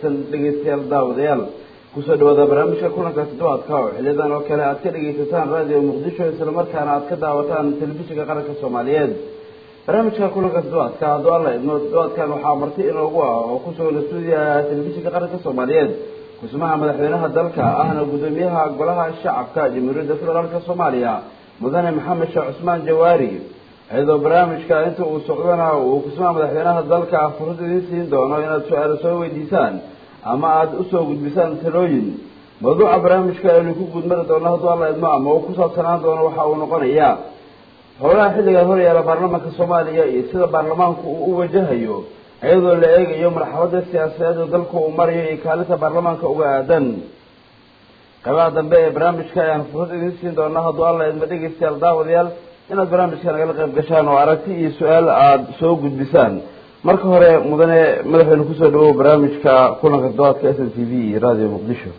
wanaagsan dhegeystayaal daawadayaal kusoo dhawaada barnaamijka kulanka toddobaadka oo xiliyadan oo kale aad ka dhegeysataan raadiyo muqdisho islamarkaana aad ka daawataan telefishinka qaranka soomaaliyeed barnaamijka kulanka toddobaadka hadduu alla idmo toddobaadkan waxaa marti inoogu ah oo kusugan stuudiyaha telefishinka qaranka soomaaliyeed kusmaha madaxweynaha dalka ahna guddoomiyaha golaha shacabka jamhuuriyadda federaalka soomaaliya mudane maxamed sheekh cusmaan jawaari iyadoo barnaamijka inta uu socdana uu kusmaha madaxweynaha dalka fursad idiin siin doono inaad su-aalo soo weydiisaan ama aada usoo gudbisaan talooyin mawduuca barnaamijka aynu ku gudmari doono hadduu alla idmo ama uu ku saabsanaan doono waxa uu noqonayaa howlaha xilligan horyaala baarlamaanka soomaaliya iyo sida baarlamaanku uu u wajahayo iyadoo la eegayo marxalada siyaasadeed oo dalku uu marayo iyo kaalinta baarlamaanka uga aadan qaybaha dambe ee barnaamijka ayaan fursad idiin siin doonaa hadduu alla idmo dhegeystayaal daawadayaal inaad barnaamijka nagala qayb gashaan oo aragti iyo su-aal aada soo gudbisaan marka hore mudane madaxweyne kusoo dhawow barnaamijka kulanka toddobaadka s n t v iyo radio muqdisho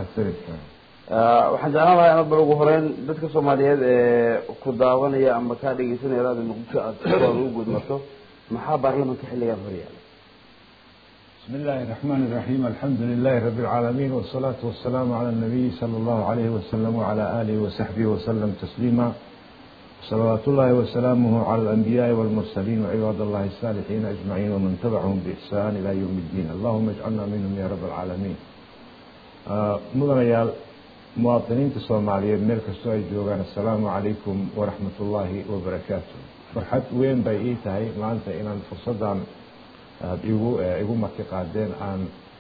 waxaan jeclaan lahaa inaad bal ugu horeyn dadka soomaaliyeed ee ku daawanaya ama kaa dhegeysanaya radio muqdisho aada aada ugu gudmarto maxaa baarlamanka xilligan horyaala بسم الله الرحمن الرحيم الحمد لله رب العالمين والصلاة والسلام على النبي صلى الله عليه وسلم وعلى آله وصحبه وسلم تسليما صلوات الله وسلامه على الأنبياء والمرسلين وعباد الله الصالحين أجمعين ومن تبعهم بإحسان إلى يوم الدين اللهم اجعلنا منهم يا رب العالمين آه مدنيال مواطنين الصوماليين ميل كستو أي جوغان السلام عليكم ورحمة الله وبركاته فرحت وين بيئتهي ما أنت إن فرصدان aada igu igu marti qaadeen aan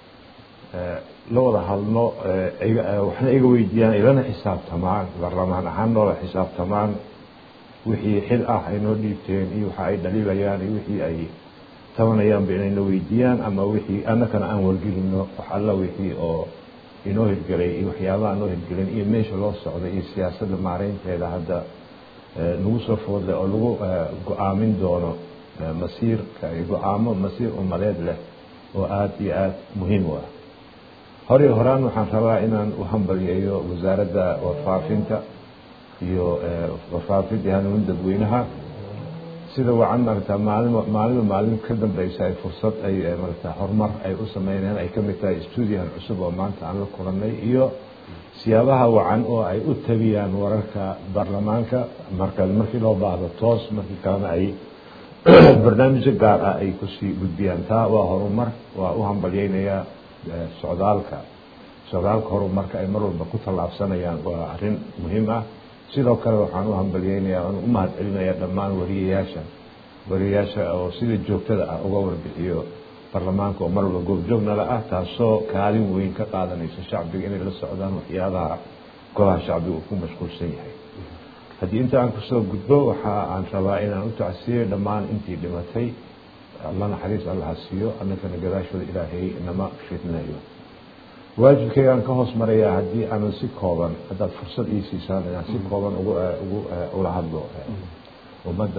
la wada hadlno waxna iga weydiiyaan ilana xisaabtamaan baarlamaan ahaan noola xisaabtamaan wixii xil ah ay noo dhiibteen iyo waxa ay dhaliilayaan iyo wixii ay tabanayaanba inayna weydiiyaan ama wixii annakana aan wargelino wax alla wixii oo inoo hirgelay iyo waxyaabaha noo hirgelin iyo meesha loo socday iyo siyaasadda maareynteeda hadda nagu soo foodle oo lagu go-aamin doono masiirka go-aamo masiir umadeed leh oo aada iyo aada muhiim u ah hore horaan waxaan rabaa inaan u hambalyeeyo wasaaradda warfaafinta iyo warfaafinta iyo hanuunin dadweynaha sida wacan marata maalin maalinba maalin ka dambeysa ay fursad ay marata horumar ay u sameynayaan ay kamid tahay stuudiyahan cusub oo maanta aan la kulanay iyo siyaabaha wacan oo ay u tabiyaan wararka baarlamaanka marka markii loo baahdo toos markii kalena ay barnaamijyo gaar ah ay kusii gudbiyaan taa waa horumar waa u hambalyeynayaa socdaalka socdaalka horumarka ay mar walba ku tallaabsanayaan waa arrin muhiim ah sidoo kale waxaan u hambalyeynayaa aan u mahad celinayaa dhammaan wariyayaasha wariyayaasha oo sida joogtada ah uga warbixiyo baarlamaanka oo mar walba goobjoognala ah taasoo kaalin weyn ka qaadanaysa shacbiga inay la socdaan waxyaabaha golaha shacbiga uu ku mashquulsan yahay haddii inta aan kusoo gudbo waxa aan rabaa inaan u tacsiiyo dhammaan intii dhimatay alla naxariis allaha siiyo annakana gadaashooda ilaahay nama fitnayo waajibkaygaan ka hoos marayaa haddii aanan si kooban haddaad fursad ii siisaan inaan si kooban ugu ugu ula hadlo ummadda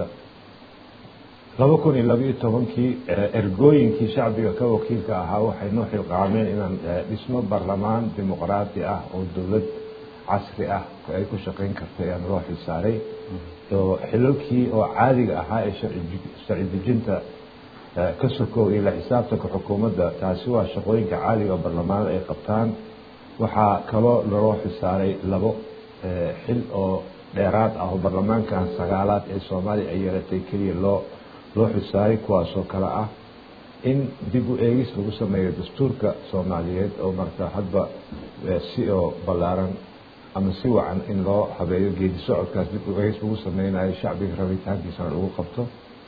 laba kun iyo labaiyo tobankii ergooyinkii shacbiga ka wakiilka ahaa waxay noo xilqaameen inaan dhismo baarlamaan dimuqraati ah oo dowlad casri ah ay ku shaqayn karta ayaan loo xilsaaray oo xilalkii oo caadiga ahaa ee sharci dejinta ka sokow iyo la xisaabtanka xukuumadda taasi waa shaqooyinka caadiga oo baarlamaanada ay qabtaan waxaa kaloo laloo xilsaaray labo xil oo dheeraad ah oo baarlamaankan sagaalaad ee soomaaliya ay yeelatay keliya loo loo xilsaaray kuwaasoo kale ah in dib u eegis lagu sameeyo dastuurka soomaaliyeed oo marka hadba si oo ballaaran ama si wacan in loo habeeyo geedi socodkaas dib ueegis lagu sameynayo shacbiga rabitaankiisana lagu qabto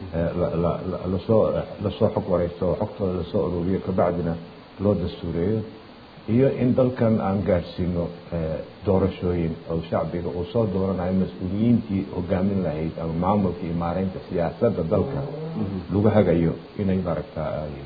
lasoo lasoo xog wareysto oo xogtooda lasoo ururiyo kabacdina loo dastuureeyo iyo in dalkan aan gaadhsiino doorashooyin oo shacbiga uu soo dooranayo mas-uuliyiintii hogaamin lahayd ama maamulka iyo maareynta siyaasadda dalka lagu hagayo inay maaragta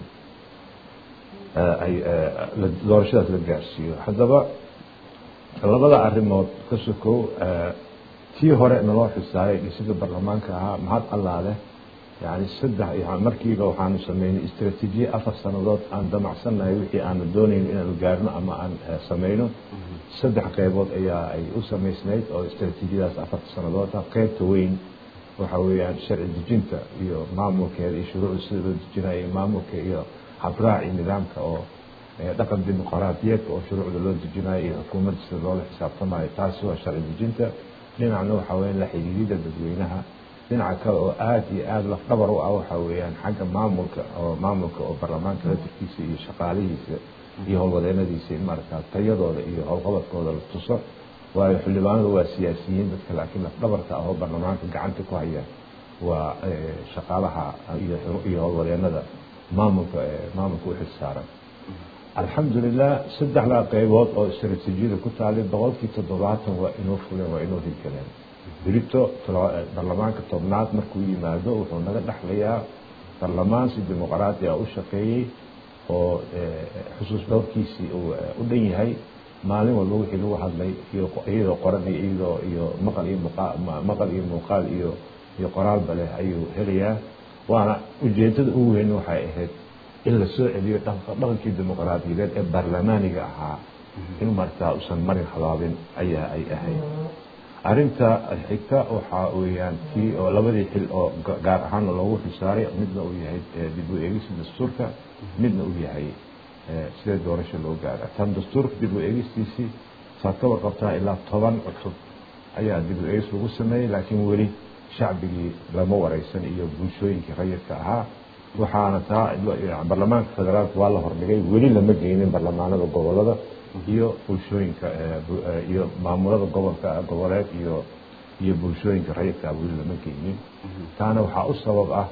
ay doorashadaas la gaadhsiiyo haddaba labada arrimood ka sokow tii hore naloo xisaaray dhisida baarlamaanka ahaa mahad allaale yani saddex markiiba waxaanu sameynay istraatiijiye afar sanadood aan damacsannahay wixii aanu doonayno inaanu gaarno ama aan sameyno saddex qeybood ayaa ay u samaysnayd oo istraatiijiyadaas afarta sanadood ah qeybta weyn waxa weeyaan sharci dejinta iyo maamulkeeda iyo shuruucda sida loo dejinayo maamulka iyo habraac iyo nidaamka oo dhaqan dimuqraadiyeedka oo shuruucda loo dejinayo iyo xukuumadda sida loola xisaabtamayo taasi waa sharci dejinta dhinacna waxaa weya la xidhiidida dadweynaha dhinaca kale oo aada iyo aada lafdhabar u ah waxaa weeyaan xagga maamulka oo maamulka oo baarlamaanka latirkiisa iyo shaqaalihiisa iyo howlwadeenadiisa in maaragta tayadooda iyo howlqabadkooda la tuso waayo xildhibaanadu waa siyaasiyiin dadka laakiin lafdhabarka ah oo baarlamaanka gacanta ku haya waa shaqaalaha iyo howlwadeenada maamulka maamulka u xilsaaran alxamdulilah saddexdaa qeybood oo istaraatiijiyada ku taalay boqolkii toddobaatan waa inoo fuleen waa inoo hirgeleen berito baarlamaanka tobnaad markuu yimaado wuxuu naga dhexlayaa baarlamaan si dimuqraadi ah u shaqeeyey oo xusuus dhowrkiisii uu u dhan yahay maalin walba wixii lagu hadlay iyadoo qoran iyo iyadoo iyo maqal iyo maqal iyo muuqaal iyo iyo qoraalba leh ayuu helayaa waana ujeedada ugu weyn waxay ahayd in la soo celiyo dhaqankii dimuqraadiyadeed ee baarlamaaniga ahaa in martaa usan marin habaabin ayaa ay ahayd arrinta xigta waxaa weeyaan kii oo labadii xil oo gaar ahaana loogu xilsaaray midna uu yahay dib u eegista dastuurka midna uu yahay sidee doorasho loo gaara tan dastuurka dib u eegistiisii saad ka warqabtaa ilaa toban cusub ayaa dib u eegis lagu sameeyey laakiin weli shacbigii lama wareysan iyo bulshooyinkii rayidka ahaa waxaana taa baarlamaanka federaalka waa la hordhigay weli lama geynin baarlamaanada gobolada iyo bulshooyinka iyo maamulada gobolka goboleed iyo iyo bulshooyinka rayidka weli lama geynin taana waxaa u sabab ah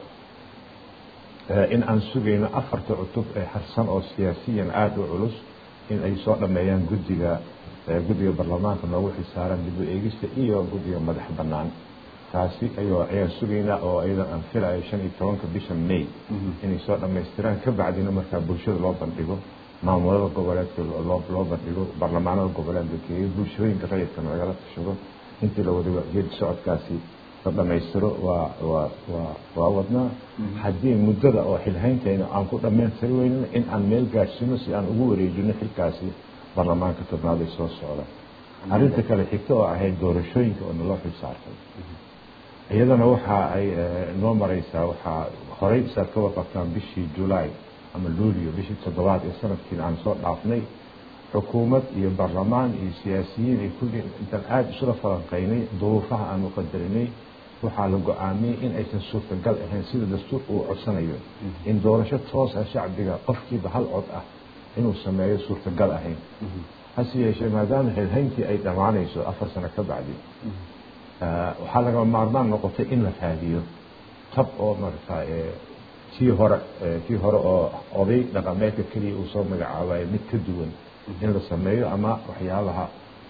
in aan sugayno afarta cutub ee harsan oo siyaasiyan aada u culus in ay soo dhameeyaan guddiga guddiga baarlamaanka noogu xisaaran dib u eegista iyo guddiga madax bannaan taasi ayoo ayaan sugaynaa oo ayadan aan filayo shan iyo tobanka bisha may inay soo dhammaystiraan ka bacdina markaa bulshada loo bandhigo maamulada goboleedka loo bandhigo baarlamaanada goboleed la geeyo bulshooyinka rayidkana lagala tashado intii la wada geedi socodkaasi la dhammaystiro waa waa waa waa wadnaa haddii muddada oo xilhayntayna aan ku dhammaystiri weynana in aan meel gaadhsino si aan ugu wareejino xilkaasi baarlamaanka tobnaad ay soo socda arrinta kale xigta oo ahayd doorashooyinka oo naloo xil saartay iyadana waxa ay noo mareysaa waxaa horey saad ka warqabtaan bishii julaay ama luulio bishii toddobaad ee sanadkiina aan soo dhaafnay xukuumad iyo baarlamaan iyo siyaasiyiin iyo kulli intaan aada isula falanqaynay duruufaha aan u qadarinay waxaa la go-aamiyey in aysan suurtagal ahayn sida dastuurka uu codsanayo in doorasho toos ah shacbiga qofkiiba hal cod ah inuu sameeyo suurtagal ahayn hase yeeshee maadaama xilhayntii ay dhammaanayso afar sano ka bacdi waxaa laga maarmaan noqotay in la raadiyo tab oo marata tii hore tii hore oo oday dhaqameedka keliya uu soo magacaabayo mid ka duwan in la sameeyo ama waxyaabaha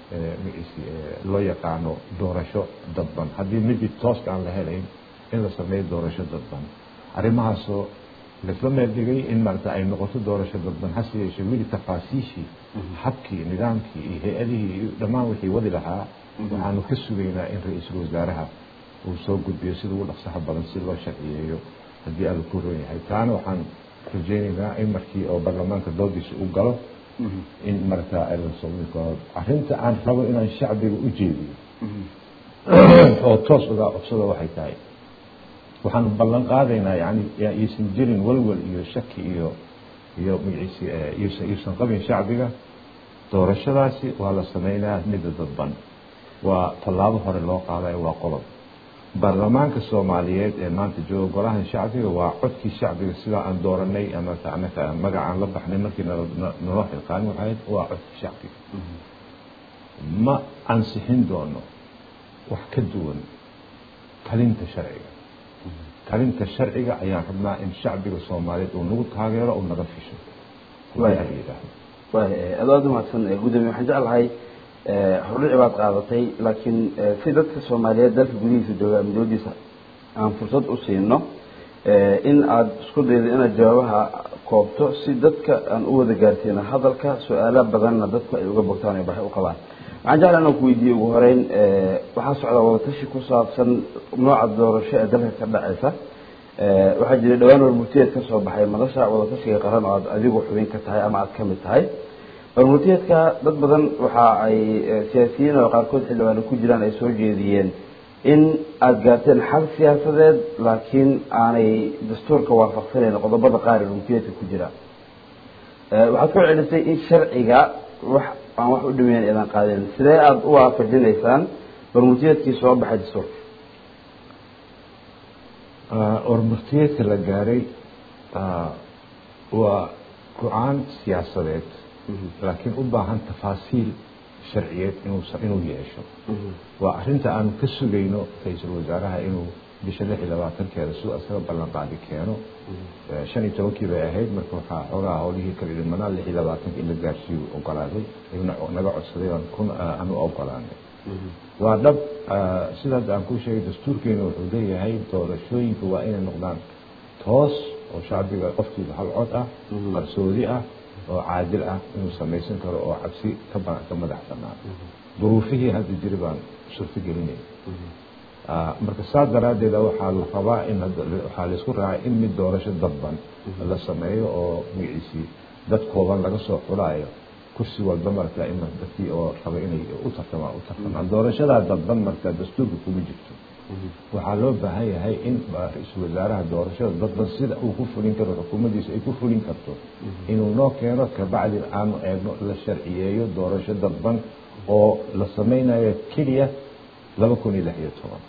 loo yaqaano doorasho dadban haddii midii tooska aan la helayn in la sameeyo doorasho dadban arrimahaasoo laisla meel dhigay in maarata ay noqoto doorasho dadban hase yeeshee weli tafaasiishii habkii nidaamkii iyo hay-adihii iyo dhammaan wixii wadi lahaa waxaanu ka sugaynaa in ra-iisul wasaaraha uu soo gudbiyo sida ugu dhaqsaha badan si loo sharciyeeyo haddii alla ku ron yahay taana waxaan rajaynaynaa in markii oo baarlamaanka doodiisa u galo in markaa arrinta aan rabo inaan shacbiga u jeediyo oo toos uga codsada waxay tahay waxaan ballan qaadaynaa yani aysan jirin walwal iyo shaki iyo iyo magaciisi iyosan qabin shacbiga doorashadaasi waa la sameynaya midda dadban waa tallaabo hore loo qaadayo waa qodob baarlamaanka soomaaliyeed ee maanta jooga golahan shacbiga waa codkii shacbiga sidaa aan dooranay ama anaka magacaan la baxnay markii naloo xilqaanin waxayd waa codkii shacbiga ma ansixin doono wax ka duwan talinta sharciga talinta sharciga ayaan rabnaa in shacbiga soomaaliyeed uu nagu taageero uu naga fisho aad aada umahadsan gudoomiye waxaan jeclahay hordhici baad qaadatay laakiin si dadka soomaaliyeed dalka gudihiisa jooga midowdiisa aan fursad u siino in aada isku daydo inaad jawaabaha koobto si dadka aan u wada gaarsiino hadalka su-aalo badanna dadku ay uga bogtaan ay baxay u qabaan waxaan jeclaa inaan ku weydiiyey ugu horeyn waxaa socda wadatashi ku saabsan nooca doorasho ee dalka ka dhacaysa waxaa jiray dhowaan warmurtiyeed ka soo baxay madasha wadatashiga qaran oo aad adigu xubin ka tahay ama aada ka mid tahay warmurtiyeedka dad badan waxa ay siyaasiyiin oo qaarkood xildhibaano ku jiraan ay soo jeediyeen in aada gaarteen xal siyaasadeed laakiin aanay dastuurka waafaqsanayn qodobada qaar ee warmurtiyeedka ku jira waxaad ku celisay in sharciga wax aan wax u dhimeyn idan qaadin sidee aada u waafajinaysaan barmutiyeedkii soo baxay dastuurka warmurtiyeedka la gaaray waa go-aan siyaasadeed laakiin u baahan tafaasiil sharciyeed inuu inuu yeesho waa arrinta aanu ka sugayno ra-iisul wasaaraha inuu bisha lix iyo labaatankeeda siduu isaga ballan qaadi keeno shan iyo tobankii bay ahayd marka waxaa xoogaa howlihii kala dhimanaa lix iyo labaatanka in la gaarsiiyu ogolaaday ayuuna naga codsaday aan kun aanu ogolaanay waa dhab sidaas aan kuu sheegay dastuurkeena wuxuu leeyahay doorashooyinka waa inay noqdaan toos oo shacbiga qofkiiba hal cod ah qarsoodi ah oo caadil ah inuu samaysan karo oo cabsi ka ka madax banaan duruufihii hadda jiri baan suurto gelinay marka saas daraaddeeda waxaa la rabaa in waxaa laisku raacay in mid doorasho dadban la sameeyo oo magaciisii dad kooban laga soo xulaayo kursi walba marka in dadkii oo raba inay u tartamaan u tartamaan doorashadaa dadban marka dastuurka kuma jirto waxaa loo baahan yahay in ra-iisul wasaaraha doorashada dadban sida uu ku fulin karo xukuumaddiisa ay ku fulin karto inuu noo keeno kabacdi aanu eegno la sharciyeeyo doorasho dadban oo la sameynayo keliya laba kun iyo lix iyo toban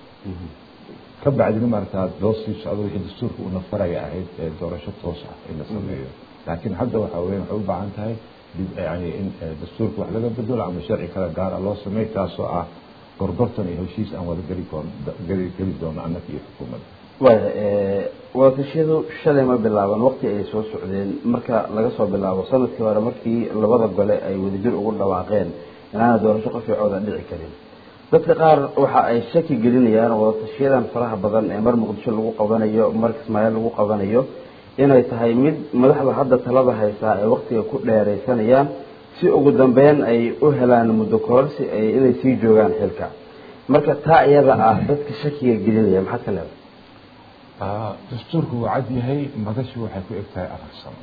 ka bacdina maarata loo sii socdo wixii dastuurka uuna faraya ahayd ee doorasho toos ah in la sameeyo laakiin hadda waxaa weya waxay u baahan tahay yani in dastuurka wax laga bedelo ama sharci kale gaara loo sameey taasoo ah gorgortan iyo heshiis aan wada geli geli geli doono annaka iyo xukuumadda waaya wadatashyadu shalay ma bilaaban waqti ay soo socdeen marka laga soo bilaabo sanadkii hore markii labada gole ay wadajir ugu dhawaaqeen inaana doorasho qafiicooda dhici karin dadka qaar waxa ay shaki gelinayaan wadatashiyadan faraha badan ee mar muqdisho lagu qabanayo mar kismaayo lagu qabanayo inay tahay mid madaxda hadda talada haysaa ay waktiga ku dheeraysanayaan si ugu dambeyn ay u helaan muddo kororsi ay inay sii joogaan xilka marka taa iyada ah dadka shakiga gelinaya maxaad ka leedahay dastuurku wuu cad yahay madashu waxay ku eg tahay afar sano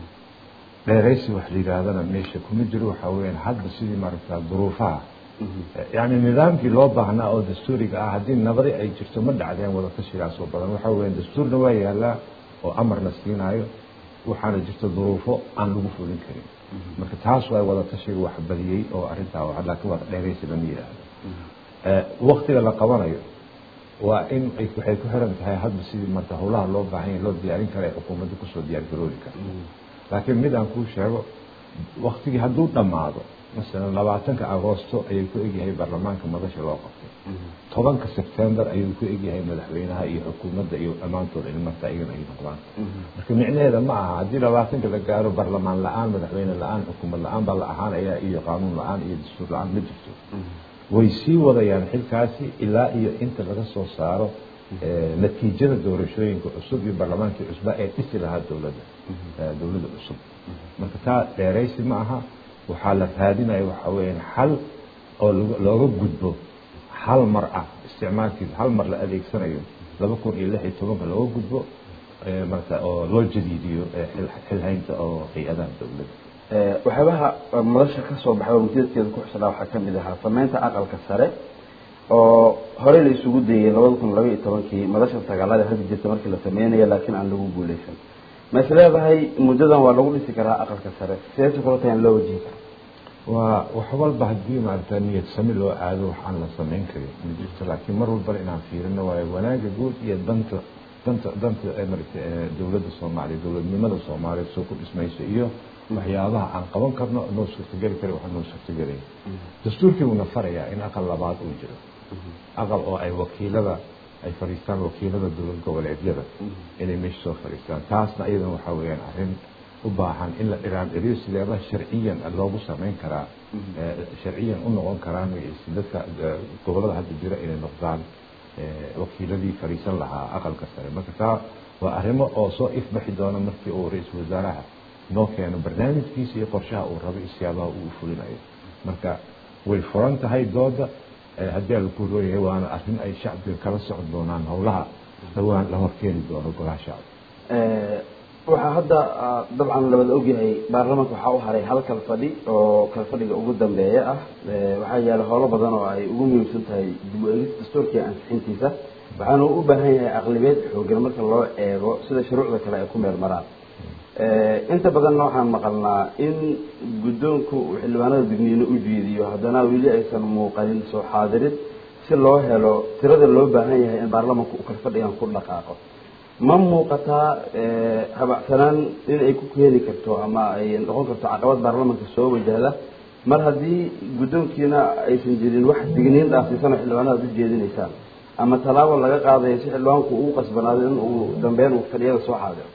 dheeraysi wax la yidhaahdana meesha kuma jiro waxaa weyaan hadda sidii maaragta duruufaha yani nidaamkii loo baahnaa oo dastuuriga ah haddii nabadi ay jirto ma dhacdeen wadatashigaas oo badan waxaa weya dastuurna waa yaalaa oo amarna siinaayo waxaana jirta duruufo aan lagu fulin karin marka taas waa wadatashiga wax badiyey oo arrintaa laakiin waa dheeraysi lama yidhaahdo waktiga la qabanayo waa in waxay ku xiran tahay hadba sidii marka howlaha loo baahan yahay loo diyaarin kara ee xukuumadda kusoo diyaar garoobi karta laakiin mid aan kuu sheego waktigii hadduu dhammaado masalan labaatanka agoosto ayuu ku egyahay baarlamaanka madasha loo qabtay tobanka sebtembar ayuu ku egyahay madaxweynaha iyo xukuumadda iyo dhammaantood in marka iyagana ay noqdaan marka micnaheeda ma aha haddii labaatanka la gaaro baarlamaan la-aan madaxweyne la-aan xukuumad la-aan baa la ahaanaya iyo qaanuun la-aan iyo dastuur la-aan ma jirto way sii wadayaan xilkaasi ilaa iyo inta laga soo saaro natiijada doorashooyinka cusub iyo baarlamaankii cusba ee dhisi lahaa dowladda dowladda cusub marka taa dheeraysi ma aha waxaa la raadinaya waxaa weyaan xal oo looga gudbo hal mar ah isticmaalkiisa hal mar la adeegsanayo laba kun iyo lix iyo tobanka looga gudbo marka oo loo jadiidiyo xilhaynta oo hay-adaha dowladda waxyaabaha madasha ka soo baxay oo mudadkeeda ku xusnaa waxaa kamid ahaa sameynta aqalka sare oo horey la isugu dayey labada kun laba iyo tobankii madasha sagaalada hadda jirta markii la sameynaya laakiin aan lagu guuleysan ma is leedahay muddadan waa lagu dhisi karaa aqalka sare sideese kula tahay in loo wajihi karo waa wax walba haddii maarata niyad sami loo aado wax aan la samayn karin ma jirto laakiin mar walbana inaan fiirino waayo wanaaga guud iyo danta danta danta marata dowladda soomaaliya dowladnimada soomaaliya soo ku dhismayso iyo waxyaabaha aan qaban karno noo suurtageli kara waxaa noo suurtagelaya dastuurkii uuna farayaa in aqal labaad uu jiro aqal oo ay wakiilada ay fadhiistaan wakiilada dowlad goboleedyada inay meesha soo fadhiistaan taasna iyadana waxaa weeyaan arrin u baahan in la dhiraandhiriyo sideebaha sharciyan loogu samayn karaa sharciyan u noqon karaan dadka gobolada hadda jira inay noqdaan wakiiladii fadhiisan lahaa aqalka sare marka taa waa arrimo oo soo ifbaxi doona markii uu ra-iisul wasaaraha noo keeno barnaamijkiisa iyo qorshaha uu rabo iyo siyaabaha uu fulinayo marka way furan tahay dooda haddii a laku rooyahay waana arrin ay shacbiga kala socon doonaan howlaha dhawaan la horkeeni doono golaha shacbi waxaa hadda dabcan labada ogyahay baarlamaanka waxaa u haray hal kal fadhi oo kal fadhiga ugu dambeeya ah waxaa yaala howlo badan oo ay ugu muhiimsan tahay dib u eegis dastuurkii ansixintiisa waxaana u baahan yahay aqlibeed xoogan marka loo eego sida shuruucda kale ay ku meel maraan inta badanna waxaan maqalnaa in guddoonku uu xildhibaanada digniino u jeediyo haddana weli aysan muuqanin soo xaadirid si loo helo tirada loo baahan yahay in baarlamanka uu kala fadhigan ku dhaqaaqo ma muuqataa habacsanaan in ay ku keeni karto ama ay noqon karto caqabad baarlamanka soo wajahda mar haddii guddoonkiina aysan jirin wax digniin dhaafsiisan oo xildhibaanada ad u jeedinaysaan ama tallaabo laga qaadayo si xildhibaanku uu qasbanaado in uu dambeyn uu fadhiyada soo xaadiro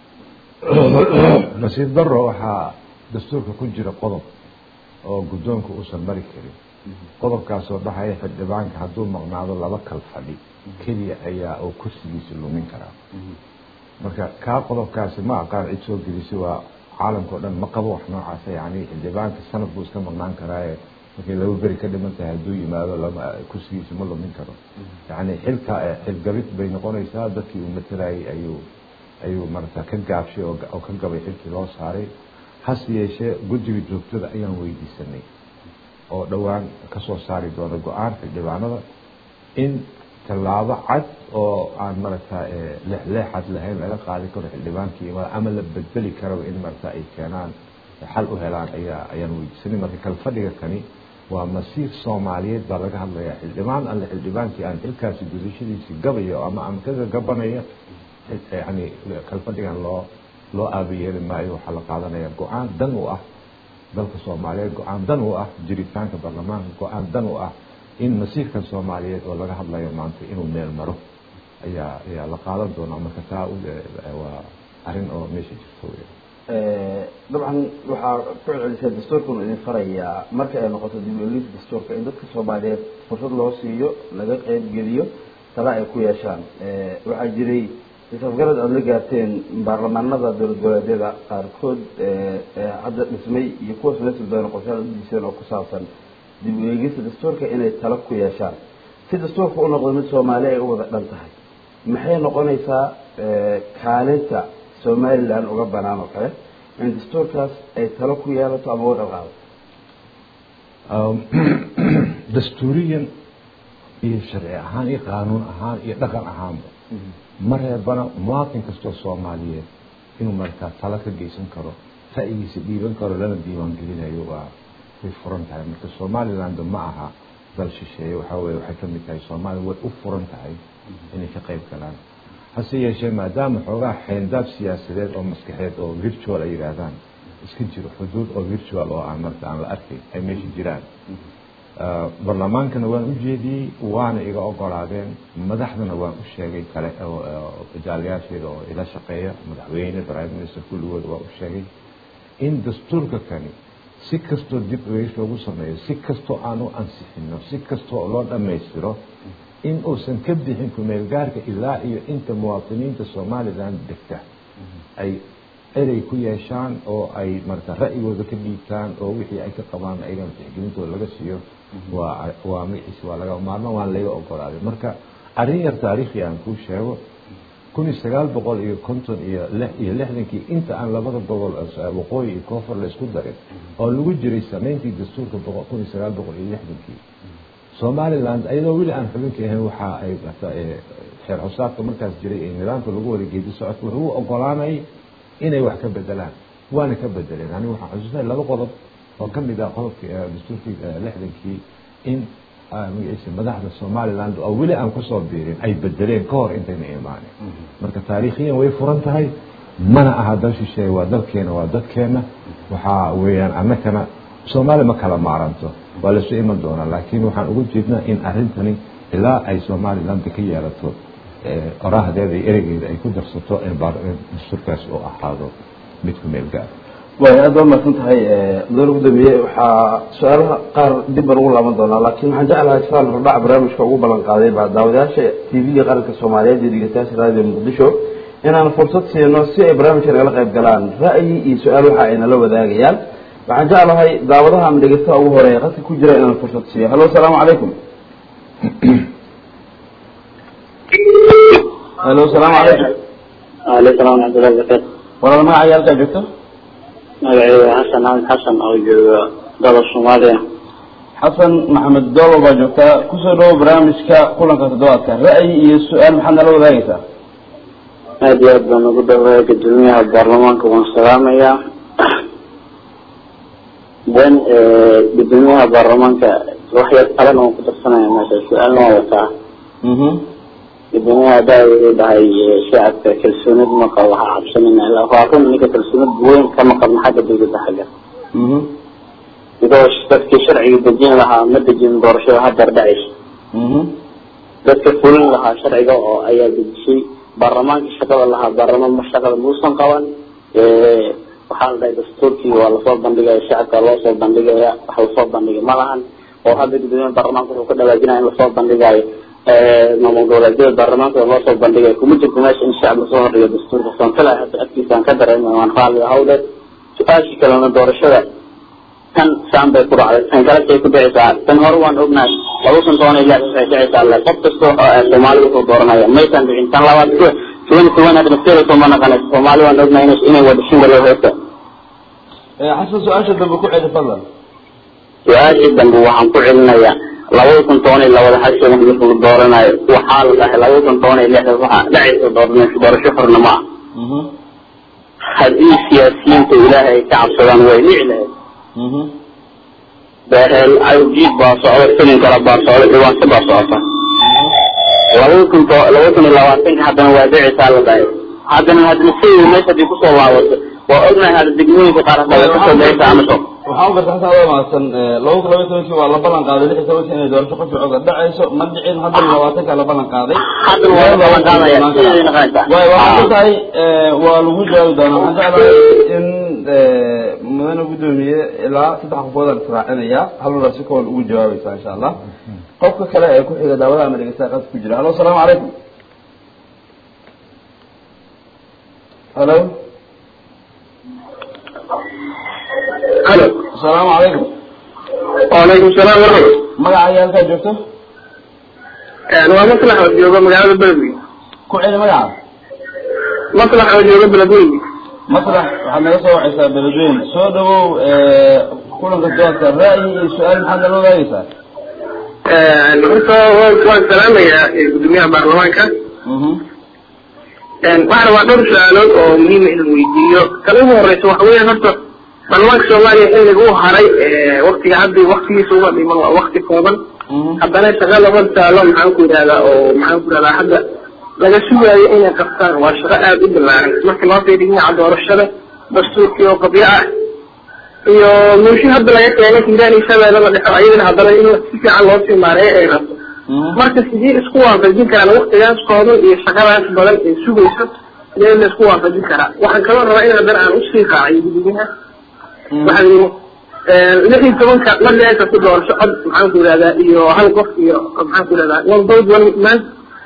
nasiib daro waxaa dastuurka ku jira qodob oo guddoonka uusan mari karin qodobkaasoo dhahaya xildhibaanka hadduu maqnaado laba kal fadhi keliya ayaa oo kursigiisa lumin karaa marka kaa qodobkaasi ma aqaan cid soo gelisay waa caalamka o dhan ma qabo wax noocaasa yani xildhibaanka sanad buu iska maqnaan karaaye markay laba beri ka dhiman tahay hadduu yimaado lama kursigiisa ma lumin karo yani xilka xilgabid bay noqonaysaa dadkii uu matelayay ayuu ayuu marata ka gaabshay oo ka gabay xilkii loo saaray hase yeeshee guddiga joogtada ayaan weydiisanay oo dhowaan kasoo saari doono go-aan xildhibaanada in tallaabo cad oo aan marata leexleexad lahayn laga qaadi karo xildhibaankii ama la bedbeli karaba in marata ay keenaan xal u helaan ayaa ayaan weydiisanay marka kalfadhiga kani waa masiir soomaaliyeed baa laga hadlayaa xildhibaan alle xildhibaankii aan xilkaasi gudashadiisi gabayo ama ama kaga gabanaya yani kalfadhigan loo loo aabayeeli maayo waxaa la qaadanaya go-aan dan u ah dalka soomaaliyeed go-aan dan u ah jiritaanka baarlamaanka go-aan dan u ah in masiirkan soomaaliyeed oo laga hadlayo maanta inuu meel maro ayaa ayaa la qaadan doonaa marka taa waa arrin oo meesha jirto wey dabcan waxaa ku celcelisay dastuurkanu idin farayaa marka ay noqoto dib uelis dastuurka in dadka soomaaliyeed fursad loo siiyo laga qeybgeliyo tala ay ku yeeshaan waxaa jiray isafgarad aada la gaarteen baarlamaanada dowlad goboleedyada qaarkood hadda dhismay iyo kuwaas la sudoono qorshaad udiiseen oo ku saabsan dib u eegista dastuurka inay talo ku yeeshaan si dastuurka u noqdo mid soomaali ay u wada dhan tahay maxay noqonaysaa kaalinta somalilan uga banaan oo kale in dastuurkaas ay talo ku yeelato ama uga dhaqaado dastuuriyan iyo sharci ahaan iyo qaanuun ahaan iyo dhaqan ahaanba ma reebana muwaatin kastoo soomaaliyeed inuu markaa talo ka geysan karo ra'yigiisa dhiiban karo lana diiwaangelinayo waa way furan tahay marka somaliland ma aha dal shisheeye waxaa weye waxay kamid tahay soomaaliya way u furan tahay inay ka qayb galaan hase yeeshee maadaama xoogaa xeendaab siyaasadeed oo maskaxeed oo virtual ay yidhaahdaan iska jiro xuduud oo virtual oo aan marka aan la arkayn ay meesha jiraan barlamaankana waan u jeediyey waana iga ogolaadeen madaxdana waan u sheegay kale jaaliyaasheeda oo ila shaqeeya madaxweyne prime minister kulligooda waan u sheegay in dastuurka kani si kastoo dib ueys loogu sameeyo si kastoo aan u ansixino si kastoo loo dhammaystiro in uusan ka bixin kumeelgaarka ilaa iyo inta muwaadiniinta somalilan degta ay erey ku yeeshaan oo ay marata ra'yigooda ka dhiibtaan oo wixii ay ka qabaan ayagana tixgelintooda laga siiyo waa waa magaciisa waa laga maarmo waan laga ogolaaday marka arrin yar taariikhi aan kuu sheego kun iyo sagaal boqol iyo konton iyo lix iyo lixdankii inta aan labada gobol waqooyi iyo koonfur la isku darin oo lagu jiray samayntii dastuurka kun iyo sagaal boqol iyo lixdankii somaliland ayadoo weli aan xubinka ahayn waxa ay xeer xusaabka markaas jiray ee nidaamka lagu wada geedi socodka wuxuu u ogolaanayay inay wax ka bedelaan waana ka bedeleen anigu waxaan xusuusnay laba qodob oo ka mid ah qodobkii dastuurkii lixdankii in magaciisa madaxda somaliland oo weli aan kusoo biirin ay bedeleen ka hor intayna imaanin marka taariikhiyan way furan tahay mana aha dal shisheeye waa dalkeena waa dadkeena waxaa weeyaan annakana soomaaliya ma kala maaranto waa lasu iman doonaa laakiin waxaan ugu jeednaa in arrintani ilaa ay somaliland ka yeelato oraahdeeda iyo ereygeeda ay ku darsato dastuurkaas oo ahaado mid ku meel gaar way aad baa mahadsan tahay mudane gudoomiye waxaa su-aalaha qaar dib baan ugu laaban doonaa laakiin waxaan jeclahay saan hordhac barnaamijka ugu ballan qaaday baa daawadayaasha t v-ga qaranka soomaaliyeed iyo dhegeystayaasha raadiyo muqdisho inaan fursad siino si ay barnaamijka nagala qayb galaan ra'yi iyo su-aal waxa ay nala wadaagayaan waxaan jeclahay daawadaha ama dhegeystaha ugu horeeya qadka ku jira inaan fursad siiyo hallo asalaamu calaykum hallo asalaamu calaykum aleykum salam waraxmatullahi wabarakatu walaal magaca halkaa joogto magacaygu xasan axmed xasan oo jooga dalka soomaaliya xasan maxamed doolo baa joogtaa kusoo dhawo barnaamijka kulanka toddobaadka ra'yi iyo su-aal maxaad nala wadaagaysaa aada iyo aad baan ugu dhawaaya gudoomiyaha baarlamaanka waan salaamayaa then gudoomiyaha baarlamaanka waxyar talan oon ku darsanaya meesha su-aalna waa wataa mhm gudoomiyaha hadaa wuxuu dhahay shacabka kalsoonid ma qabo ha cabsanina ilaa waa run ninka kalsoonid weyn kama qabno xagga dawladda xagga mhm because dadkii sharciga dejin lahaa ma dejin doorashada hadeer dhacaysa mhm dadka fulin lahaa sharciga oo ayaa dejisay baarlamaanka shaqada lahaa baarlamaan ma shaqada muusan qaban waxaa la dhahay dastuurkii waa lasoo bandhigaya shacabka loo soo bandhigaya wax lasoo bandhigay ma lahan oo hadda gudoomiyaha baarlamaanka wuxuu ka dhawaajinaya in lasoo bandhigayo maamul goboleedyada baarlamaanka loo soo bandhigayo kuma jirto meesha in shacab lasoo hordhigo dastuurka sonkala hadda afkiisaan ka dareemay waan raalli ahawde su-aashii kalena doorashada tan saan bay ku dhacday tan kale say ku dhicaysaa tan hore waan ognahay laba kun toban iyo lix waxay dhicaysaa le qof kasta oo soomaali wuxuu dooranaya maysan dhicin tan labaad tuwan tuwan hadda nafteeda sooma naqanaysa soomaali waan ognahay ina inay wada shingalo heesta xasan su-aasha dambe ku celi fadlan su-aashii dambe waxaan ku celinayaa labada kun toban iyo labada xashiga marka la dooranayo waxaa la dhahay labada kun toban iyo lixda waxaa dhacaysa doornaysa doorasho xorna ma ah mhm haddii siyaasiyiinta ilaahay ay ka cabsadaan way dhici lahayd mhm behel awjiid baa socda filin kale baa socda dhibaanto baa socota laba kun to laba kun iyo labaatanka haddana waa dhicaysaa la dhahay haddana haddana sayid meesha hadii kusoo laabato waa ognahay hadda degmooyinka qaar hadda way kasoo dhicaysa amaso waxaan u garta xasan adoo mahadsan laba kun labaiy tobankii waa la ballan qaaday lix iyo tobankii inay doorasho qof cooga dhacayso ma dhicin haddana labaatanka la ballan qaaday haddana waa la ballan qaadaya sideedii naqanaysaa waay waxaan ku tahay waa lagu jawaabi doonaa waxaan jeclahay in mudane guddoomiye ilaa saddex qofoodaan israacinaya haluna si kooban ugu jawaabaysa insha allah qofka kale ee ku xiga daawada ama dhegeystaha qas ku jira halo asalaamu calaykum halo halo asalaamu calaykum walaykum salaam waraxmat magaca iyo halkaa joogto waa maslax oo jooga magaalada beledwey ku celi magaca maslax oo jooga beledwey maslax waxaad naga soo wacaysaa beledweyne soo dhawow kulanka doodka ra'yi iyo su-aal maxaad nala wadaagaysaa horta waan salaamayaa gudoomiyaha baarlamaanka mhm waxaana waa dhowr su-aalood oo muhiima inaan weydiiyo kala ugu horeysa waxa weeyaan horta baarlamaanka soomaaliya xilliga u haray waktiga hadda waktigiisa uga dhiman waa wakti kooban mhm haddana shaqa laba taalo maxaan ku yidhahdaa oo maxaan ku yidhahdaa hadda laga sugaayo inay qabtaan waa shaqo aada u ballaaran marka loo fiiriyo dhinaca doorashada dastuurkii oo qabyo ah iyo muushin hadda laga keenay hiiraan iyo shabeelle la dhexo ayadana haddana in si fiican loo sii maareeyo ay rabto mhm marka sidee isku waafajin karaan waktigaas kooban iyo shaqadaas badan ee sugayso sidee la isku waafajin karaa waxaan kaloo rabaa in haddana aan usii raaciyo guddigaha waxaa yidhi lix iyo tobanka ma dhici karto doorasho cod maxaan ku yidhahdaa iyo hal qof iyo maxaan ku yidhahdaa one vote one man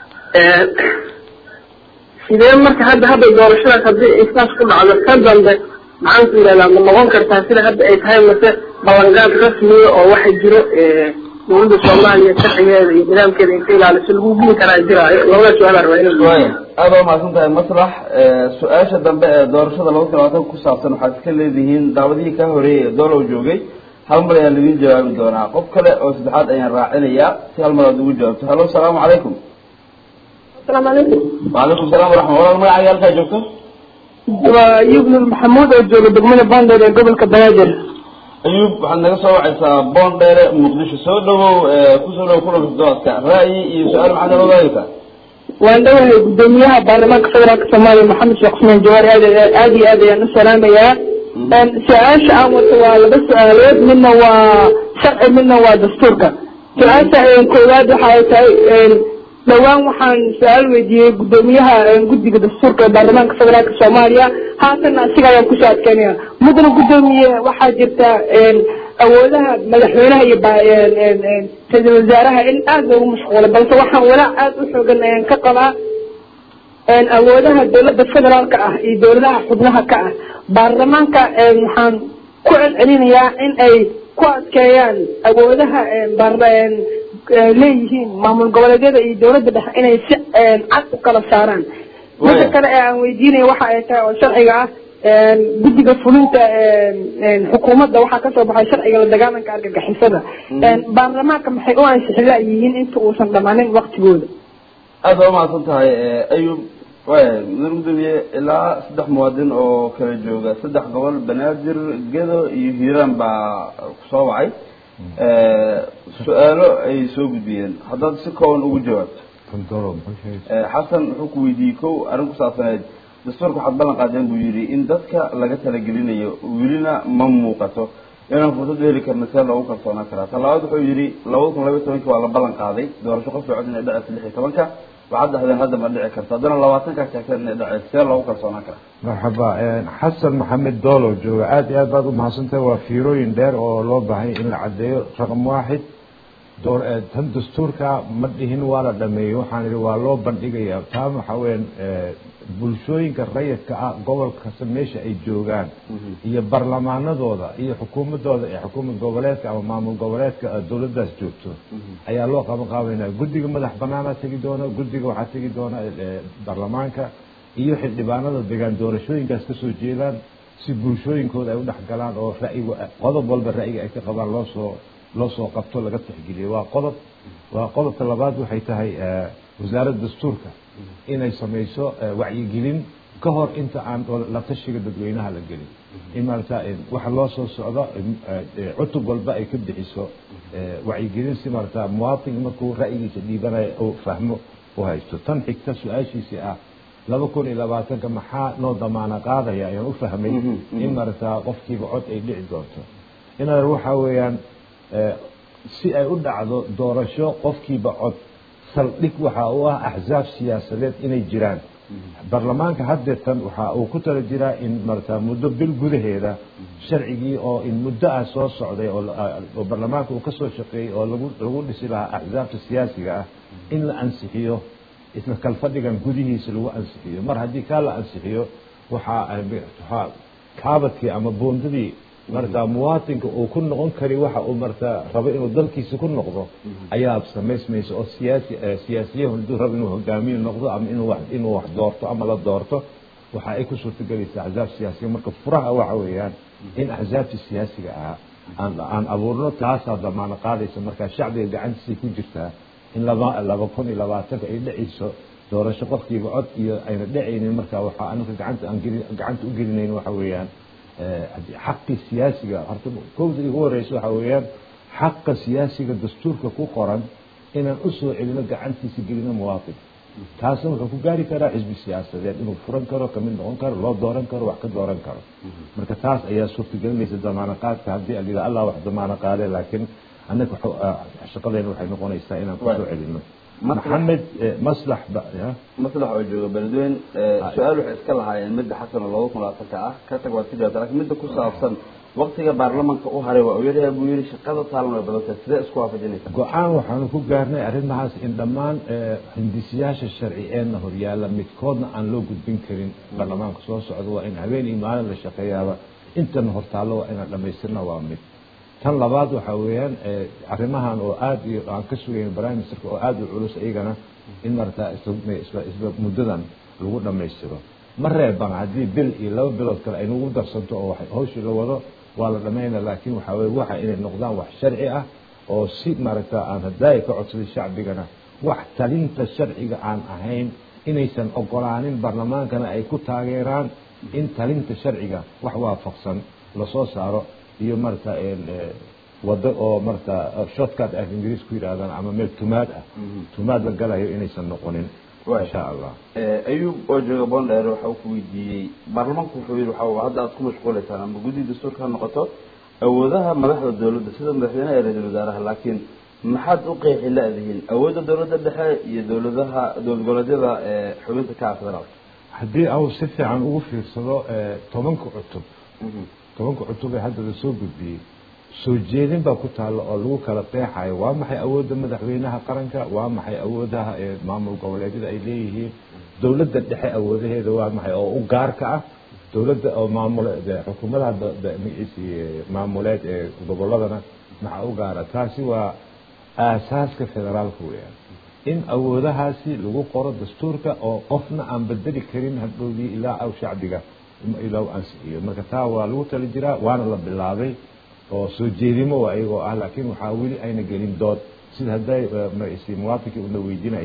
sidee marka hadda hadda doorashadaas haddii ay saas ku dhacdo ka dambe maxaan ku yidhahdaa ma noqon kartaa sida hadda ay tahay mase ballanqaad rasmiya oo waxa jiro dowladda soomaaliya sharcigeeda iyo nidaamkeeda inta ilaaliso lagu guli karaa jiraayo labada su-aal rabaa inaan waaya aada waa mahadsan tahay maslax su-aasha dambe ee doorashada laba kun labaatan ku saabsan waxaad iska leedihiin daawadihii ka horeeyay ee doolow joogay hal mar ayaan laidin jawaabi doonaa qof kale oo saddexaad ayaan raacinayaa si hal mar aad ugu jawaabto halo asalaamu calaykum asalaamu calaykum وعليكم السلام ورحمة الله magaca halkaa joogto waa yubnu maxamuud oo jooga degmada bandeed ee gobolka banaadir ayuub waxaad naga soo wacaysaa boon dheere muqdisho soo dhawow kusoo dhawow kulanka doodka ra'yi iyo su-aal maxaad nala wadaagaysaa waan dhawahay gudoomiyaha baarlamaanka federaalka soomaaliya maxamed sheekh cusmaan jawaar aad aad iyo aad ayaan u salaamayaa su-aasha aan wato waa laba su-aalood midna waa sharci midna waa dastuurka su-aasha koowaad waxa ay tahay dhowaan waxaan su-aal weydiiyey gudoomiyaha guddiga dastuurka ee baarlamaanka federaalka soomaaliya haatanna asiga ayaan kusoo adkeynaya mudana gudoomiye waxaa jirta awoodaha madaxweynaha iyo ra-iisul wasaaraha in aada loogu mashquulo balse waxaan walaac aada u xoogan ayaan ka qabaa awoodaha dowladda federaalka ah iyo dowladaha xubnaha ka ah baarlamaanka waxaan ku celcelinayaa in ay ku adkeeyaan awoodaha leeyihiin maamul goboleedyada iyo dowladda dhexe inay si cad u kala saaraan midda kale ee aan weydiinaya waxa ay tahay oo sharciga ah guddiga fulinta xukuumadda waxaa kasoo baxay sharciga la dagaalanka argagixisada baarlamaanka maxay u ansixila yihiin inta uusan dhamaanin waktigooda aada waa umahadsan tahay ayub waaya mudane gudoomiye ilaa saddex muwaadin oo kala jooga saddex gobol banaadir gedo iyo hiiraan baa kusoo wacay su-aalo ay soo gudbiyeen haddaad si kooban ugu jawaabto kantoro muxuu sheegay xasan wuxuu ku weydiiyey kow arrin ku saabsaneed dastuurka waxaad ballan qaadeen buu yidhi in dadka laga talagelinayo welina ma muuqato inaan fursad u heli karna see loogu kalsoonaan karaa ta labaad wuxuu yidhi labada kun labaiy tobanki waa la ballan qaaday doorasho qof socod inay dhaceysa lix iyo tobanka waxaad dhahdeen hadda ma dhici karto haddana labaatankaa sheegteen inay dhaceysa see loogu kalsoonaan karaa marxaba xasan maxamed doolo jooga aad iyo aad baad u mahadsantahay waa fiirooyin dheer oo loo baahanya in la caddeeyo raqam waaxid door tan dastuurka ma dhihin waa la dhameeyey waxaan idhi waa loo bandhigayaa taa waxa weeyaan bulshooyinka rayidka ah gobol kasta meesha ay joogaan iyo barlamaanadooda iyo xukuumadooda ee xukuumad goboleedka ama maamul goboleedka dowladdaas joogto ayaa loo qaban qaabaynaa guddiga madax banaanaa tegi doona guddiga waxaa tegi doona barlamaanka iyo xildhibaanada degaan doorashooyinkaas kasoo jeedaan si bulshooyinkooda ay u dhex galaan oo ra'yiga qodob walba ra'yiga ay ka qabaan loo soo loo soo qabto laga tixgeliyo waa qodob waa qodobka labaad waxay tahay wasaaradda dastuurka inay samayso wacyigelin ka hor inta aan la tashiga dadweynaha la gelin in maarata waxa loo soo socdo cutub walba ay ka bixiso wacyigelin si maarata muwaadin markuu ra'yigiisa dhiibanayo uu fahmo u haysto tan xigta su-aashiisii ah laba kun iyo labaatanka maxaa noo damaana qaadaya ayaan u fahmay in maarata qofkiiba cod ay dhici doonto inaad waxa weeyaan si ay u dhacdo doorasho qofkiiba cod saldhig waxa uu ah axzaab siyaasadeed inay jiraan baarlamaanka haddeetan waxa uu ku tala jiraa in marata muddo bil gudaheeda sharcigii oo in muddo ah soo socday oo baarlamaanka uu ka soo shaqeeyey oo lagu lagu dhisi lahaa axzaabta siyaasiga ah in la ansixiyo isla kalfadhigan gudihiisa lagu ansixiyo mar haddii kaa la ansixiyo waxaa waxaa kaabadkii ama buundadii marata muwaatinka uu ku noqon kari waxa uu marata rabo inuu dalkiisa ku noqdo ayaa samaysmaysa oo siyaasi siyaasiyahu haduu rabo inuu hogaamiye noqdo ama inuu wax inuu wax doorto ama la doorto waxa ay ku suurtagelaysaa axzaab siyaasiga marka furaha waxa weeyaan in axzaabtii siyaasiga ahaa aan aan abuurno taasaa damaano qaadaysa marka shacbiga gacantiisay ku jirtaa in laba laba kun iyo labaatanka ay dhacayso doorasho qofkiiba cod iyo ayna dhacaynin marka waxaa anaka gacanta aan gelin gacanta u gelinayn waxa weeyaan xaqii siyaasiga horta kowda igu horeysa waxa weeyaan xaqa siyaasiga dastuurka ku qoran inaan usoo celino gacantiisa gelino muwaadin taasna wuxuu ku gaari karaa xisbi siyaasadeed inuu furan karo kamid noqon karo loo dooran karo wax ka dooran karo marka taas ayaa suurtagelinaysa damaano qaadka haddii alila allah wax damaano qaade laakiin annaga shaqadeena waxay noqonaysaa inaan kusoo celino maxamed maslax maslax oo jooga beledweyne su-aal waxay iska lahaayeen midda xasan oo laba kun labaatanka ah ka tag waad ka jawaabta lakin midda ku saabsan waktiga baarlamanka u haray waa u yaryahay buu yihi shaqada taalan way badan tahay sidee isku waafajinaysa go-aan waxaanu ku gaarnay arrimahaas in dhammaan hindisiyaasha sharci eena horyaala midkoodna aan loo gudbin karin baarlamaanka soo socda waa in habeen iyo maalin la shaqeeyaaba intana hortaallo waa inaan dhamaystirna waa mid tan labaad waxa weeyaan arrimahan oo aada iyo aan ka sugayn prime ministerka oo aada u culus iyagana in marata isla muddadan lagu dhammaystiro ma reebana haddii bil iyo laba bilood kale ay nagu darsanto oo hawshii la wado waa la dhammayna laakiin waxa weye waxa inay noqdaan wax sharci ah oo si maaragta aan hadaayi ka codsaday shacbigana wax talinta sharciga aan ahayn inaysan ogolaanin baarlamaankana ay ku taageeraan in talinta sharciga wax waafaqsan lasoo saaro iyo marata wado oo marata shortcut af ingiriis ku yidhahdaan ama meel tumaad ah tumaad la galayo inaysan noqonin insha allah ayub oo jooga bondheer waxa uu ku weydiiyey baarlamaanku wuxuu yihi waxa hadda aad ku mashquulaysaan ama guddiga dastuurka ha noqoto awoodaha madaxda dowladda sida madaxweynaha iyo ra-iisul wasaaraha laakiin maxaad u qeexi la-dihiin awoodda dowladda dhexe iyo dowladaha dowlad goboleedyada xubinta ka ah federaalka haddii au si fiican ugu fiirsado tobanka cutub tobanka cutub ee hadda lasoo gudbiyey soo jeedin baa ku taalla oo lagu kala qeexayo waa maxay awoodda madaxweynaha qaranka waa maxay awoodaha ee maamul goboleedyada ay leeyihiin dowladda dhexe awoodaheeda waa maxay oo u gaarka ah dowladda oo maamul xukuumadaha magaciisi maamuleed ee goboladana maxaa u gaara taasi waa aasaaska federaalka weeyaan in awoodahaasi lagu qoro dastuurka oo qofna aan bedeli karin hadhowdii ilaa aw shacbiga ilaa u ansixiyo marka taa waa lagu tali jiraa waana la bilaabay oo soo jeedimo waa iyagoo ah laakiin waxaa weli ayna gelin dood sida hadday magaciisi muwaatinkii una weydiinayay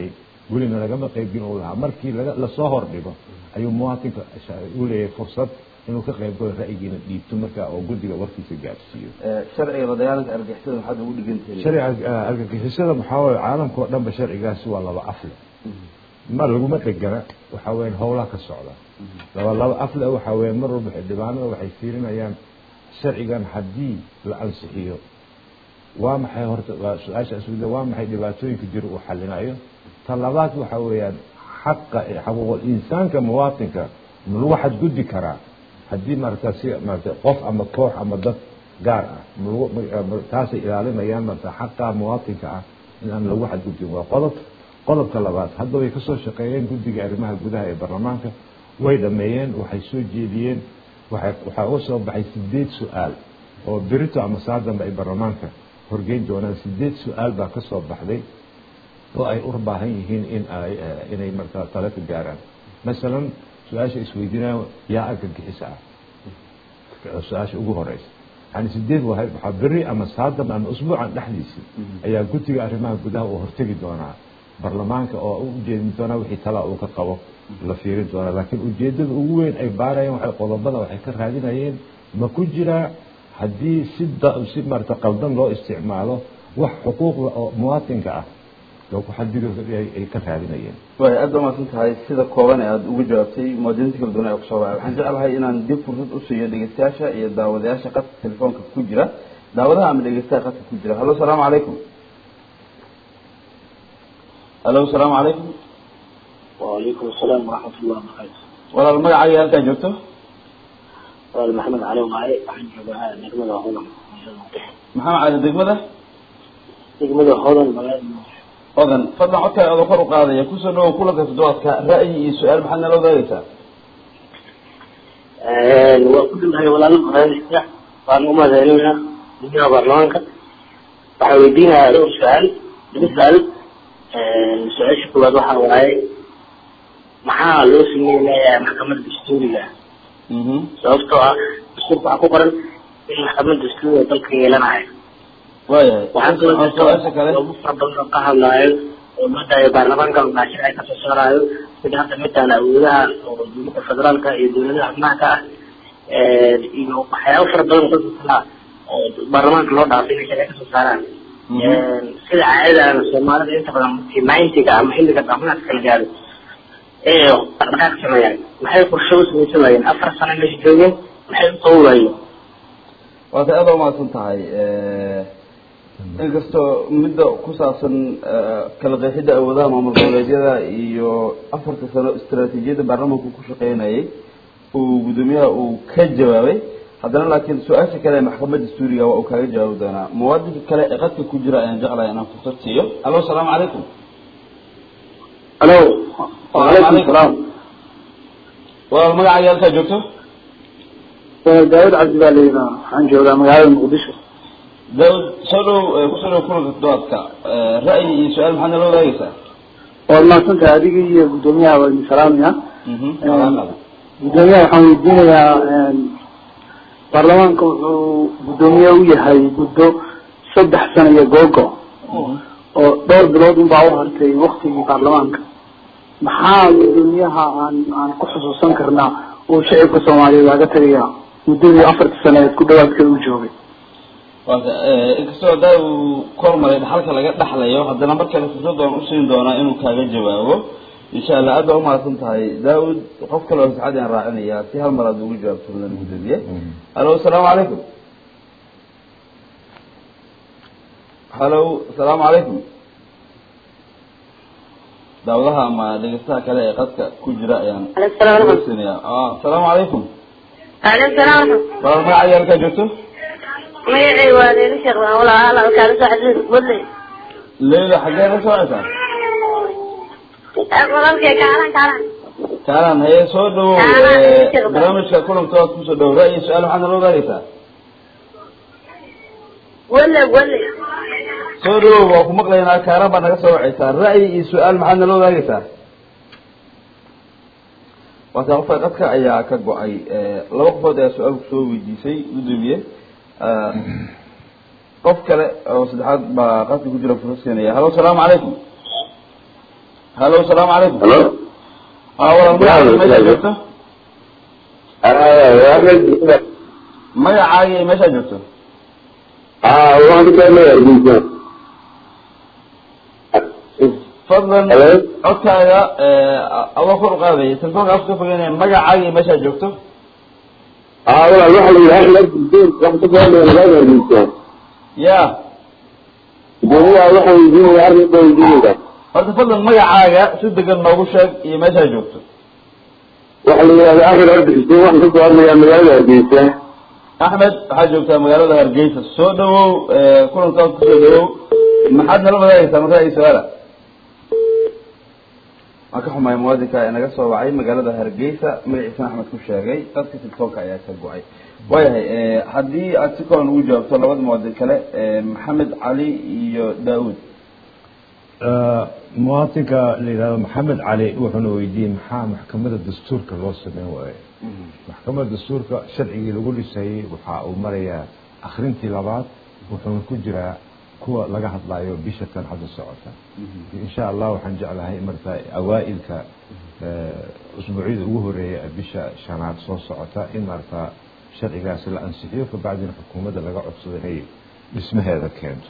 welina lagama qaybgelin uu lahaa markii laga lasoo hordhigo ayuu muwaatinka u leeyahay fursad inuu ka qayb galo ra'yigiina dhiibto markaa oo guddiga warkiisa gaadhsiiyo sharciga la dagaalanka argixisada maxaad ugu dhigantihiin sharciga argagixisada maxaa waaye caalamka oo dhanba sharcigaasi waa laba afle ma laguma dhegana waxaa weeyaan howlaha ka socda laba laba afle waxaa weeyaan mar walba xildhibaanada waxay fiirinayaan sharcigan haddii la ansixiyo waa maxay horta waa su-aasha iswida waa maxay dhibaatooyinka jira uu xalinayo ta labaad waxaa weeyaan xaqa xaquuqul insaanka muwaatinka ma lagu xadgudbi karaa haddii marata si marata qof ama koox ama dad gaar ah malagu taasay ilaalinayaan marata xaqa muwaatinka ah in aan lagu xadgudbin waa qodob qodobka labaad hadda way kasoo shaqeeyeen guddiga arrimaha gudaha ee baarlamaanka way dhameeyeen waxay soo jeediyeen waxay waxaa uga soo baxay sideed su-aal oo berito ama saa dambe ay baarlamaanka horgeyn doonaan sideed su-aal baa ka soo baxday oo ay u baahan yihiin in ay inay markaa tale ka gaaraan masalan su-aasha isweydiinaya yaa argagixisa ah su-aasha ugu horeysa yani sideed wahay waxaa beri ama saadam ama usbuucan dhexdiisii ayaa guddiga arrimaha gudaha uu hortegi doonaa baarlamaanka oo u ujeedin doonaa wixii talaa uu ka qabo la fiirin doonaa laakiin ujeedada ugu weyn ay baarayeen waxay qodobada waxay ka raadinayeen ma ku jiraa haddii si si marata qaldan loo isticmaalo wax xuquuqda oo muwaatinka ah oo ku xadiga ay ka raadinayeen way aad ba umaasan tahay sida kooban ee aada ugu jawaabtay muwaadiniinta kala duwan ee kusoo baxay waxaan jeclahay inaan dib fursad u siiyo dhegeystayaasha iyo daawadayaasha qadka telefoonka ku jira daawadaha ama dhegeystaha qadka ku jira hallo salaamu calaykum hallo salaamu calaykum وعليكم السلام ورحمة الله وبركاته walaal magacaaga halkaa joogto وأنا محمد علي ومعي waxaan joogaa degmada hodan maxamed cali degmada degmada hodan magaalada odan fadlan codkaa oda kor u qaadaya kusoo dhawow kulanka toddobaadka ra'yi iyo su-aal maxaad nala wadaagaysaa waa ku dhintahay walaalo barnaamijka waan u mahadcelinaa guddiga baarlamaanka waxaan weydiinayaa dhowr su-aal laba su-aal su-aasha koowaad waxaa waaye maxaa loo sameynayaa maxkamadda dastuuriga sababtoo ah dastuurka waxaa ku qoran in maxkamadda dastuuriga dalka yeelanayo waayahay waxaan kaloo su-aasha kale ugu fara badan oo ka hadlaayo oo madaayo baarlamaanka maashir ay kasoo saaraayo sida hadda midaan awoodaha oo dowladda federaalka iyo dowladaha xubnaha ah iyo waxyaabo fara badan oo kala oo baarlamaanka loo dhaafay inay sharci kasoo saaraan sida caadada soomaalida inta badan markii ninetiga ama xilliga dhamaadka la gaaro ee dhaqdhaqaaq sameeyaan maxay qorshe u samaysan waayeen afar sano meesha joogeen maxay u qaban waayeen waata aada umahadsan tahay inkastoo midda ku saabsan kala qeexidda awoodaha maamul goboleedyada iyo afarta sano istaraatiijiyadda baarlamaanku ku shaqeynayay uu guddoomiyaha uu ka jawaabay haddana laakiin su-aasha kale ee maxkamadda dastuuriga waa uu kaaga jawaabi doonaa muwaadinka kale ee qadka ku jira ayaan jeclahay inaan fursad siiyo allo asalaamu calaykum alo wacalaykum salaam walaal magacaaga halkaa joogto daawud cabdi baa layidhaha waxaan joogaa magaalada muqdisho daawud soo dhow kusoo dhow kulanka toddobaadka ra'yi iyo su-aal maxaad nala wadaagaysaa waad mahadsantahay adiga iyo guddoomiyaha waa idin salaamaya salaamada guddoomiyaha waxaan weydiinayaa baarlamaanka wuxuu guddoomiye u yahay muddo saddex sano iyo googo oo dhowr bilood unbaa u hartay waktigii baarlamaanka maxaa guddoomiyaha aan aan ku xusuusan karnaa oo shacibka soomaaliyeed waaga tagaya muddadii afarta saneed ku dhawaadka u joogay waata inkastoo haddaa uu kormaray dhaxalka laga dhaxlayo haddana mar kale fursad waan usiin doonaa inuu kaaga jawaabo insha allah aad baa umahadsan tahay daawud qof kale oo saxad aan raacinayaa si hal mar aad ugu jawaabto mudan guddoomiye hallo asalaamu calaykum hallo asalaamu calaykum daawadaha ama dhegeystaha kale ee qadka ku jira ayaan siinaya asalaamu calaykum عليكم السلام walaal magacaaga halkaa joogto magacay waa leeli sheekh baan walaa hala kaala soo xadiis budley leyla xaggee la socota walaalkay kaalan kaalan kaalan haye soo dhawow Kaalan, eh, sheekh. barnaamijka kulankood kusoo dhawow ra'yi su-aal maxaad nala wadaagaysaa wale wale soo dhawow waa ku maqlaynaa kaaran baad naga soo wacaysaa ra'yi iyo su-aal maxaad nala wadaagaysaa waata qofka qadka ayaa ka go-ay Eh, laba qofood ayaa su-aal kusoo weydiisay guddoomiye Eh, qof kale oo saddexaad baa qadka ku jira fursad siinaya hallo asalaamu calaykum halo asalaamu calaykum halo aa walaal magacaaga meeshaa joogto axmed magacaaga iyo meeshaa joogto waxaan ka saarnaya hargeysa fadlan Hello? codkaaga adoo kor u qaadaya telefoonka afka ka fogeynaya magacaaga iyo meeshaa joogto walaal waxa la yidhaha axmed xuseen waxaan ka saarnaya magaalada hargeysa ya gudoomiyaha waxaan weydiinaya arrin baa weydiinaysa horta fadlan magacaaga si degan noogu sheeg iyo meeshaa joogto waxa la yidhahda axmed ardi xuseen waxaan ka saarnaya magaalada hargeysa axmed waxaad joogtaa magaalada hargeysa soo dhawow kulankaad kusoo dhawow maxaad nala wadaagaysaa marka ay su-aala waan ka xumahay muwaadinka inaga soo wacay magaalada hargeysa magaciisana axmed ku sheegay dadka telefoonka ayaa ka go-ay waayahay haddii aad si kooban ugu jawaabto labada muwaadin kale maxamed cali iyo daawud muwaatinka la yidhahdo maxamed cali wuxuuna weydiiyey maxaa maxkamadda dastuurka loo sameyn waayo maxkamadda dastuurka sharcigii lagu dhisayey waxa uu marayaa akrintii labaad wuxuuna ku jiraa kuwa laga hadlayo bisha tan hadda socota insha allah waxaan jeclahay marka awaa-ilka usbuucyada ugu horeeya ee bisha shanaad soo socota in marka sharcigaasi la ansixiyo kabacdina xukuumadda laga codsado inay dhismaheeda keento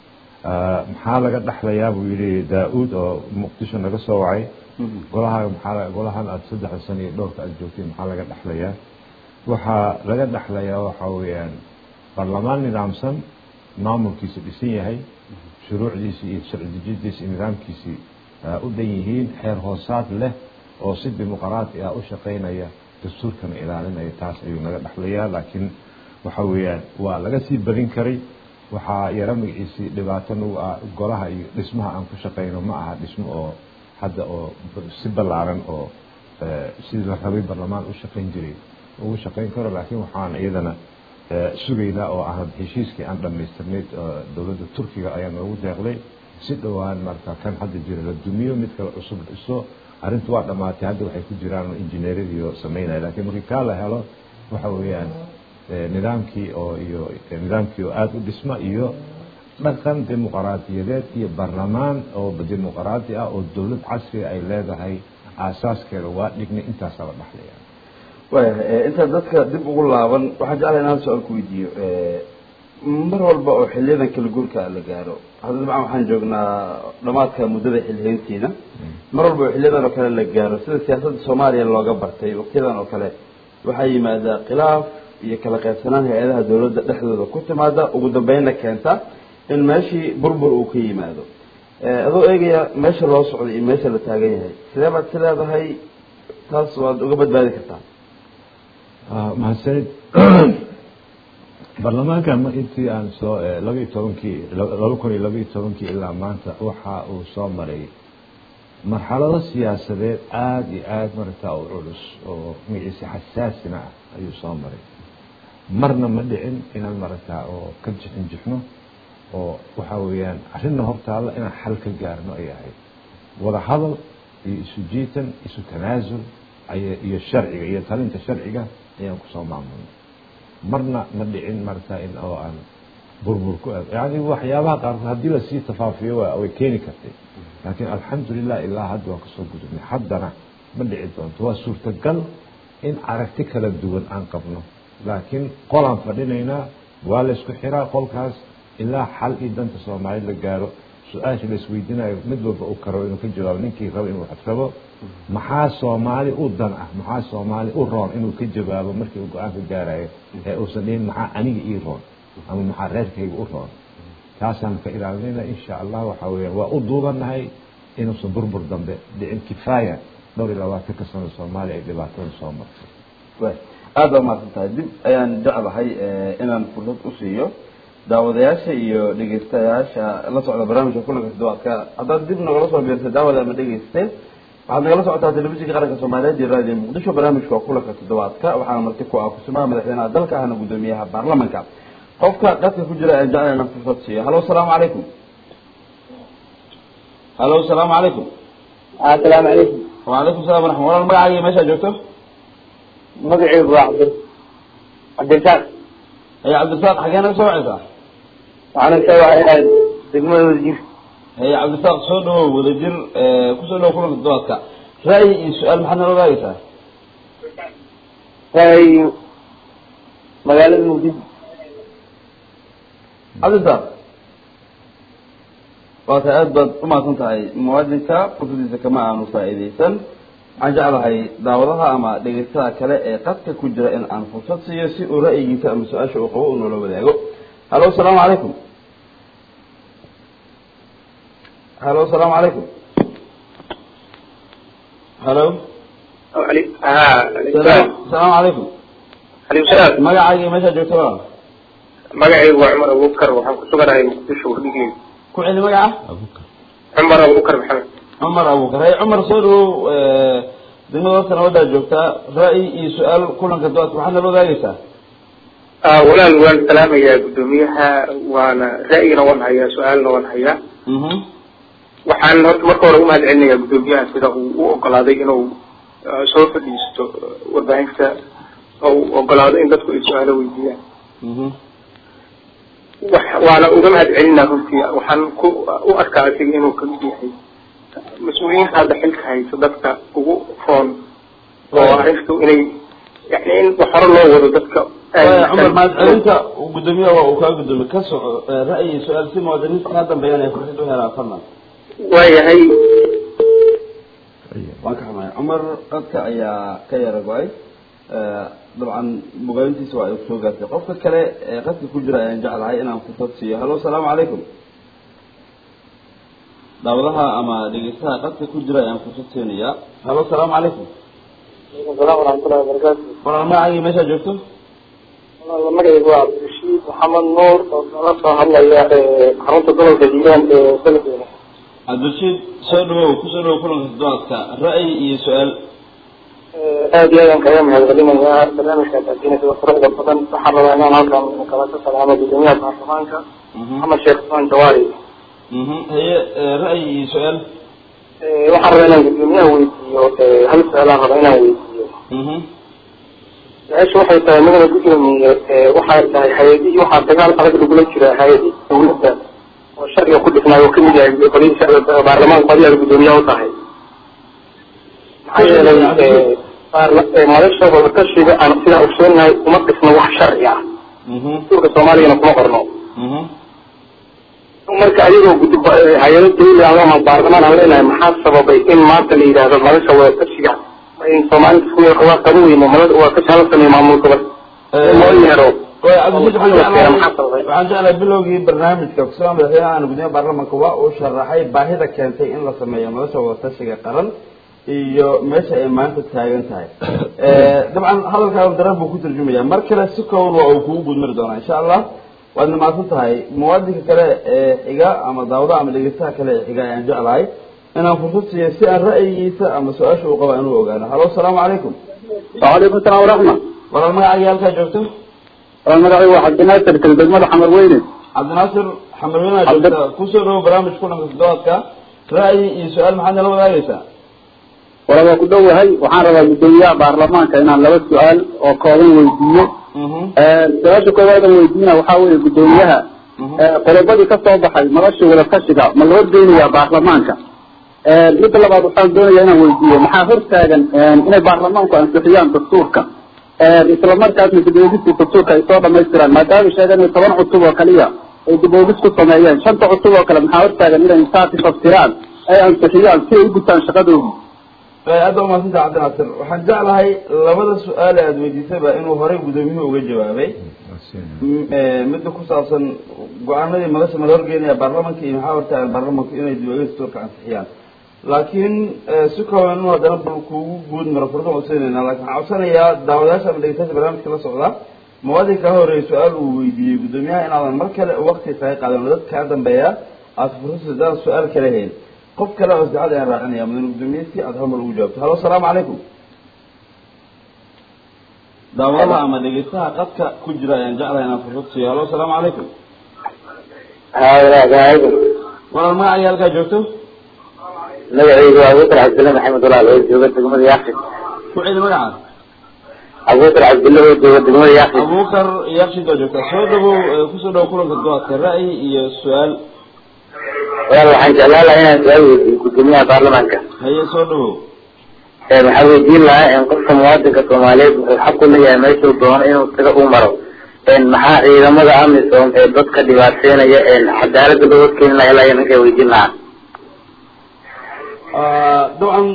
maxaa laga dhexlayaa buu yihi daa-uud oo muqdisho naga soo wacay golaha maxaa golahan aada saddexda sano iyo dhowrka aada joogtay maxaa laga dhexlayaa waxaa laga dhexlayaa waxa weeyaan baarlamaan nidaamsan maamulkiisa dhisan yahay shuruucdiisii iyo sharci dejintiisa iyo nidaamkiisii u dhan yihiin xeer hoosaad leh oo si dimuqraati ah u shaqaynaya dastuurkana ilaalinaya taas ayuu naga dhexlayaa laakiin waxa weeyaan waa laga sii badin karay waxaa yaro magaciisii dhibaato nagu ah golaha iyo dhismaha aan ku shaqayno ma aha dhismo oo hadda oo si ballaaran oo sidii la rabay barlamaan u shaqayn jiray ugu shaqayn karo laakiin waxaan iyadana sugaynaa oo aan heshiiskii aan dhamaystirnayd dowladda turkiga ayaa noogu deeqday si dhowaan marka kan hadda jira la dumiyo mid kale cusub dhiso arrintu waa dhamaatay hadda waxay ku jiraan injineeradiio sameynaya lakiin markii kaa la helo waxa weeyaan nidaamkii oo iyo nidaamkii oo aada u dhisma iyo dhaqan dimuqraadiyadeed iyo baarlamaan oo dimuqraadi ah oo dowlad casriga ay leedahay aasaaskeeda waa dhignay intaasaa la dhexlaya waayahay intaad dadka dib ugu laaban waxaan jeclahay in hal su-aal ku weydiiyo mar walba oo xiliyadan kala guurka la gaaro hadda dabcan waxaan joognaa dhamaadka muddada xilhayntiina mar walba oo xiliyadan oo kale la gaaro sida siyaasadda soomaaliya looga bartay waqtiyadan oo kale waxaa yimaada khilaaf iyo kala qaybsanaan hay-adaha dawladda dhexdooda ku timaada ugu dambeynna keenta in meeshii burbur uu ka yimaado adoo eegaya meesha loo socday iyo meesha la taagan yahay sidee baad si leedahay taas waad uga badbaadi kartaa mahadsanid baarlamaankan ma intii aan soo labaiyo tobankii laba kun iyo labaiyo tobankii ilaa maanta waxa uu soo maray marxalado siyaasadeed aada iyo aada maragtaa u culus oo magaciisa xasaasina ah ayuu soo maray marna ma dhicin inaan maragtaa oo ka jixin jixno oo waxa weeyaan arrinna hortaalla inaan xal ka gaarno ay ahayd wada hadal iyo isu jiitan isu tanaasul ay iyo sharciga iyo talinta sharciga ayaan kusoo maamulnay marna ma dhicin maragtaa in oo aan burbur ku yani waxyaabaha qaarkood haddii lasii tafaafiyo waa way keeni kartay laakiin alxamdulilah ilaa hadda waan kasoo gudubnay haddana ma dhici doonto waa suurtagal in aragti kala duwan aan qabno laakiin qolaan fadhinaynaa waa laysku xiraa qolkaas ilaa xal iyo danta soomaaliyed la gaaro su-aasha laisweydiinayo mid walba u karo inuu ka jawaabo ninkii rabo inuu wax rabo maxaa soomaali u dan ah maxaa soomaali u roon inuu ka jawaabo markii uu go-aan ka gaarayo ee uusan dhihin maxaa aniga ii roon ama maxaa reerkayga u roon taasaan ka ilaalinayna insha allah waxa weeyaan waa u duubanahay inuusan burbur dambe dhicin kifaaya dhowr iyo labaatanka sano soomaaliya ay dhibaatada soo martay way aada baa mahadsan tahay dib ayaan jeclahay inaan fursad u siiyo daawadayaasha iyo dhegeystayaasha la socda barnaamijka kulanka toddobaadka haddaad dib nagala soo biirtay daawada ama dhegeysteen waxaad nagala socotaa telefishinka qaranka soomaaliyeed iyo raadiyo muqdisho barnaamijka waa kulanka toddobaadka waxaana marti ku ah kusumaha madaxweynaha dalka ahna guddoomiyaha baarlamanka qofka qadka ku jira aan jeclayna fursad siiyo halo asalaamu calaykum halo asalaamu calaykum asalaamu calaykum wacalaykum salam waraxma walaal magacaaga meeshaa joogto magacaygu waa cabdi cabdirasaaq aya cabdirasaaq xagee naga soo wacaysaa waxaana ka wacayaa degmada wasiir haye cabdisaaq soo dhawow wadajir kusoo dhawow kulanka toddobaadka ra'yi iyo su-aal maxaad nala wadaagaysaa hay magaalada muqdisho cabdisaaq waa tahay aada baad umahadsan tahay muwaadinka fursadiisa kama aanu faa'iidaysan waxaan jeclahay daawadaha ama dhegeystaha kale ee qadka ku jira in aan fursad siiyo si uu ra'yigiisa ama su-aasha uu qabo uu noola wadaago halo asalaamu calaykum halo asalaamu calaykum halo salaam asalaamu calaykum alaykum salaam magacaaga iyo meeshaa joogta walaal magacaygu waa cumar abubakar waxaan ku suganahay muqdisho hudhigey ku celi magaca cumar abubakar maxamed cumar abuukar hay cumar soo dhawow degmada horta nabadaa joogtaa ra'yi iyo su-aal kulanka doadka maxaad nala wadaagaysaa walaal waan salaamayaa guddoomiyaha waana ra'yina waan hayaa su-aalna waan hayaa mhm waxaan horta marka hore umahad celinayaa guddoomiyaha sida uu u ogolaaday inuu uh, soo fadhiisto warbaahinta oo uu ogolaado in dadku ay su-aalo weydiiyaan mhm wax waana uga mahad celinaa runtii waxaan ku u arkaa asiga inuu kamid yahay mas-uuliyiinta hadda xilka haysa dadka ugu roon oo arrintu inay yani in wax hore loo wado dadka waaya cumar mahadcelinta guddoomiyaha waa uu kaa guddoomiye ka soco ra'yi iyo su-aal si muwaadiniinta kaa dambeeyaan ay fursad u helaan fadlan waayahay waan ka xumahay cumar qadka ayaa ka yara go-ay dabcan mugaayintiisa waa ay kusoo gaartay qofka kale ee qadka ku jira ayaan jeclahay inaan fursad siiyo halo asalaamu calaykum daawadaha ama dhegeystaha qadka ku jira ayaan fursad siinayaa halo asalaamu calaykum salaam waraxmatullahi wabarakaatu walaal magacagii meeshaa joogto magacaygu waa cabdirashiid maxamed nuur oo kala soo hadlaya xarunta gobolka hiiraan ee beledweyne cabdirashiid soo dhawow kusoo dhawow kulanka toddobaadka ra'yi iyo su-aal aad iyo aadaan kaga mahadcelinayaa barnaamijkaas adinaysa quruxda badan waxaan rabaa inaan halkan kala ka salaamo guddoomiyaha baarlamaanka maxamed sheekh usmaan jawaari mhm haye ra'yi iyo su-aal waxaan rabaa inaan guddoomiyaha weydiiyo hal su-aalaan rabaa inaan weydiiyo mhm su-aasha waxay tahay magala guddoomiye waxay tahay hay-adihii waxaa dagaal adag lagula jira hay-adii dawladda oo sharciga ku dhisnay oo kamid yahay qolihii sharciga baarlamaanka adiga guddoomiyaha u tahay maxaa yeelay madasha wadatashiga aan sidaan ogsoonahay uma dhisno wax sharci ah mhm dastuurka soomaaligana kuma qorno mhm marka adigoo gudi hay-ado dawli ah ama baarlamaan aan leenahay maxaa sababay in maanta la yidhaahdo madasha wadatashiga in soomaalida isku waa qaban weyno madada wadatasha hala sameeyo maamul gobol loo yeero waaya cabdirashiid waxaan jeclahay waxaan jeclahay bilowgii barnaamijka kusoo madaxweynaha aan gudoomiyaha baarlamaanka waa uu sharaxay baahida keentay in la sameeyo madasha wadatashiga qaran iyo meesha ay maanta taagan tahay dabcan hadalkaa daran buu ku tarjumaya mar kale si kooban waa uu kugu gudmari doonaa insha allah waadna mahadsan tahay muwaadinka kale ee xiga ama daawadaha ama dhegeystaha kale ee xiga ayaan jeclahay inaan fursad siiyo si aan ra'yigiisa ama su-aasha uu qaba inuu ogaano halo asalaamu calaykum waalaikum salaam waraxma walaal magacaaga halkaa joogto magacay waa cabdinaasir kal degmada xamar weyne cabdinaasir xamarweynaha joogta kusoo dhawo barnaamij kulanka toddobaadka ra'yi iyo su-aal maxaad nala wadaagaysaa wala waa ku dhowahay waxaan rabaa guddoomiyaha baarlamaanka inaan laba su-aal oo kooban weydiiyo mhm su-aasha koowaad aan weydiina waxaa weeye guddoomiyaha mhm qodobadii ka soo baxay madashii wadatashiga ma la horgeynayaa baarlamaanka midda labaad waxaan doonayaa inaan weydiiyo maxaa hortaagan inay baarlamaanku ansixiyaan dastuurka isla markaasna dib-oogista dastuurka ay soo dhamaystiraan maadaama sheegan in toban cutub oo kaliya ay dib-oogis ku sameeyeen shanta cutub oo kale maxaa hortaagan inay insaasi fasiraan ay ansixiyaan si ay u gutaan shaqadoodii aada waa mahadsantaha cabdinaasir waxaan jeclahay labada su-aal ee aada weydiisayba inuu horey gudoomiyuhu uga jawaabay M- eh, midda ku saabsan go-aanadii madasha mala horgeynaya baarlamanka iyo maxaa hortaagan baarlamanku inay dib-oogis dastuurka ansixiyaan laakiin eh, si kooban inuu haddana bal kugu guud maro furdan codsanayna laakiin waxaan codsanayaa daawadayaasha ama dhegeystayaasha barnaamijka la socda muwaadinka ka horeeya su-aal uu weydiiyey guddoomiyaha inaadan mar kale wakti kaga qaadan oo dadka kaa dambeeya aada fursad hadaan su-aal kale hayn qof kale oo saacad ayaan raacinaya mudane guddoomiye si aada hal mar ugu jawaabto halo asalaamu calaykum daawadaha ama dhegeystaha qadka ku jira ayaan jeclahay inaan fursad siiyo halo asalaamu calaykum walaal magacaaga halkaa joogto magacaygu waa abubakar cabdille maxamed walaal oo jooga degmada yaaksin ku celi magaca abubakar cabdille oo jooga degmada yaaksin abubakar yakshiid baa joogtaa soo dhawow eh, kusoo dhawow kulanka doodka ra'yi iyo su-aal walaal waxaan jeclaan lahaa inaan su-aal weydiiyo gudoomiyaha baarlamaanka haye soo dhawow waxaan weydiin lahaa in qofka muwaadinka soomaaliyeed wuxuu xaq u leeyahay meeshuu doono inuu taga u maro maxaa ciidamada amisom ee dadka dhibaateynaya cadaalada loo horkeeni lahaa ilaa ninka weydiin lahaa dabcan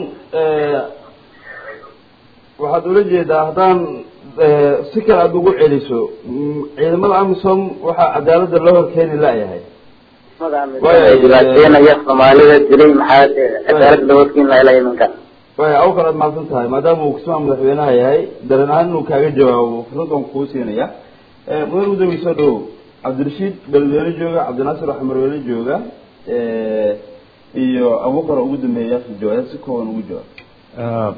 waxaad ula jeedaa haddaan si kale aada ugu celiso ciidamada amisom waxaa cadaalada loo horkeeni layahay ay dhibaateynaya soomaalida dilay maxaa cadaalada loo horkeeni lahaa ilaa ninka way aw kale ad mahadsan tahay maadaama uu kismaa madaxweynaha yahay dareen ahaan inuu kaaga jawaabo fursad waan kuu siinaya mudan gudoomiye soo dhawow cabdirashiid beledweyne jooga cabdinaasir xamarweyne jooga iyo abukar ugu dambeeya yaasi jawaab si kooban ugu jawaab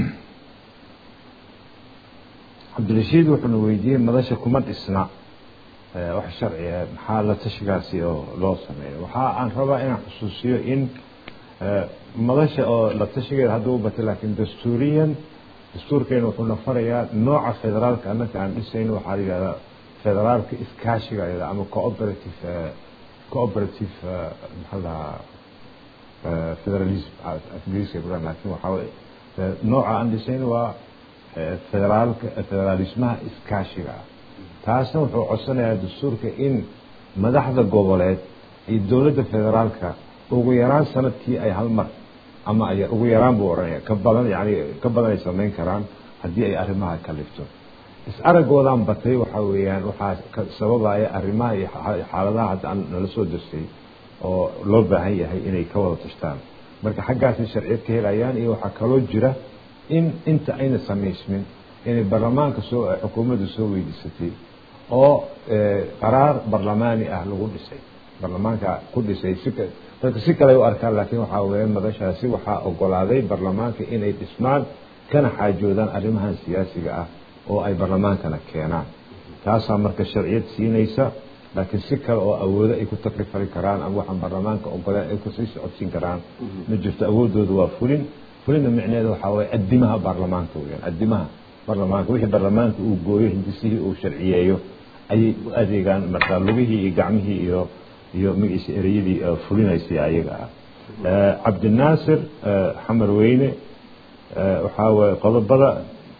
cabdirashiid wuxuuna weydiiyey madasha kuma dhisna wax sharci ah maxaa la tashigaasi oo loo sameeyo waxa aan rabaa inaan xusuusiyo in madasha oo la tashigeeda hadda u batay laakiin dastuuriyan dastuurkeena wuxuuna farayaa nooca federaalka annaka aan dhisayno waxaa la yidhahdaa federaalka iskaashiga la yidhahda ama cooperative cooperative maxaa lahaa federalism ingiriiska buran laakiin waxaa weye nooca aan dhisayno waa federaalka federalismaha iskaashiga ah taasna wuxuu codsanayaa dastuurka in madaxda goboleed iyo dowladda federaalka ugu yaraan sanadkii ay hal mar ama ay ugu yaraan buu odhanaya ka badan yani ka badan ay samayn karaan haddii ay arrimaha kalifto is araggoodan batay waxa weeyaan waxaa sababaya arrimaha iyo xaaladaha hadda aan nala soo dastay oo loo baahan yahay inay ka wada tashtaan marka xaggaasay sharciyad ka helayaan iyo waxaa kaloo jira in inta ayna samaysmin inay baarlamaanka soo xukuumadda soo weydiisatay oo qaraar barlamaani ah lagu dhisay baarlamaanka ku dhisay si dadka si kale u arkaan laakiin waxaa weeye madashaasi waxaa ogolaaday baarlamaanka inay dhismaan kana xaajoodaan arrimahan siyaasiga ah oo ay baarlamaankana keenaan taasaa marka sharciyad siinaysa laakiin si kale oo awoodo ay ku takrifali karaan ama waxaan baarlamaanka ogoleen ay kusii socodsiin karaan ma jirto awoodooda waa fulin fulinna micneheeda waxaa waye adimaha baarlamaanka weyaan adimaha baarlamaanka wixii baarlamaanka uu gooyo hindisihii uu sharciyeeyo ayay u adeegaan markaa lugihii iyo gacmihii iyo iyo magaciisa ereyadii fulinaysay ayaga ah cabdinaasir xamar weyne waxaa waye qodobada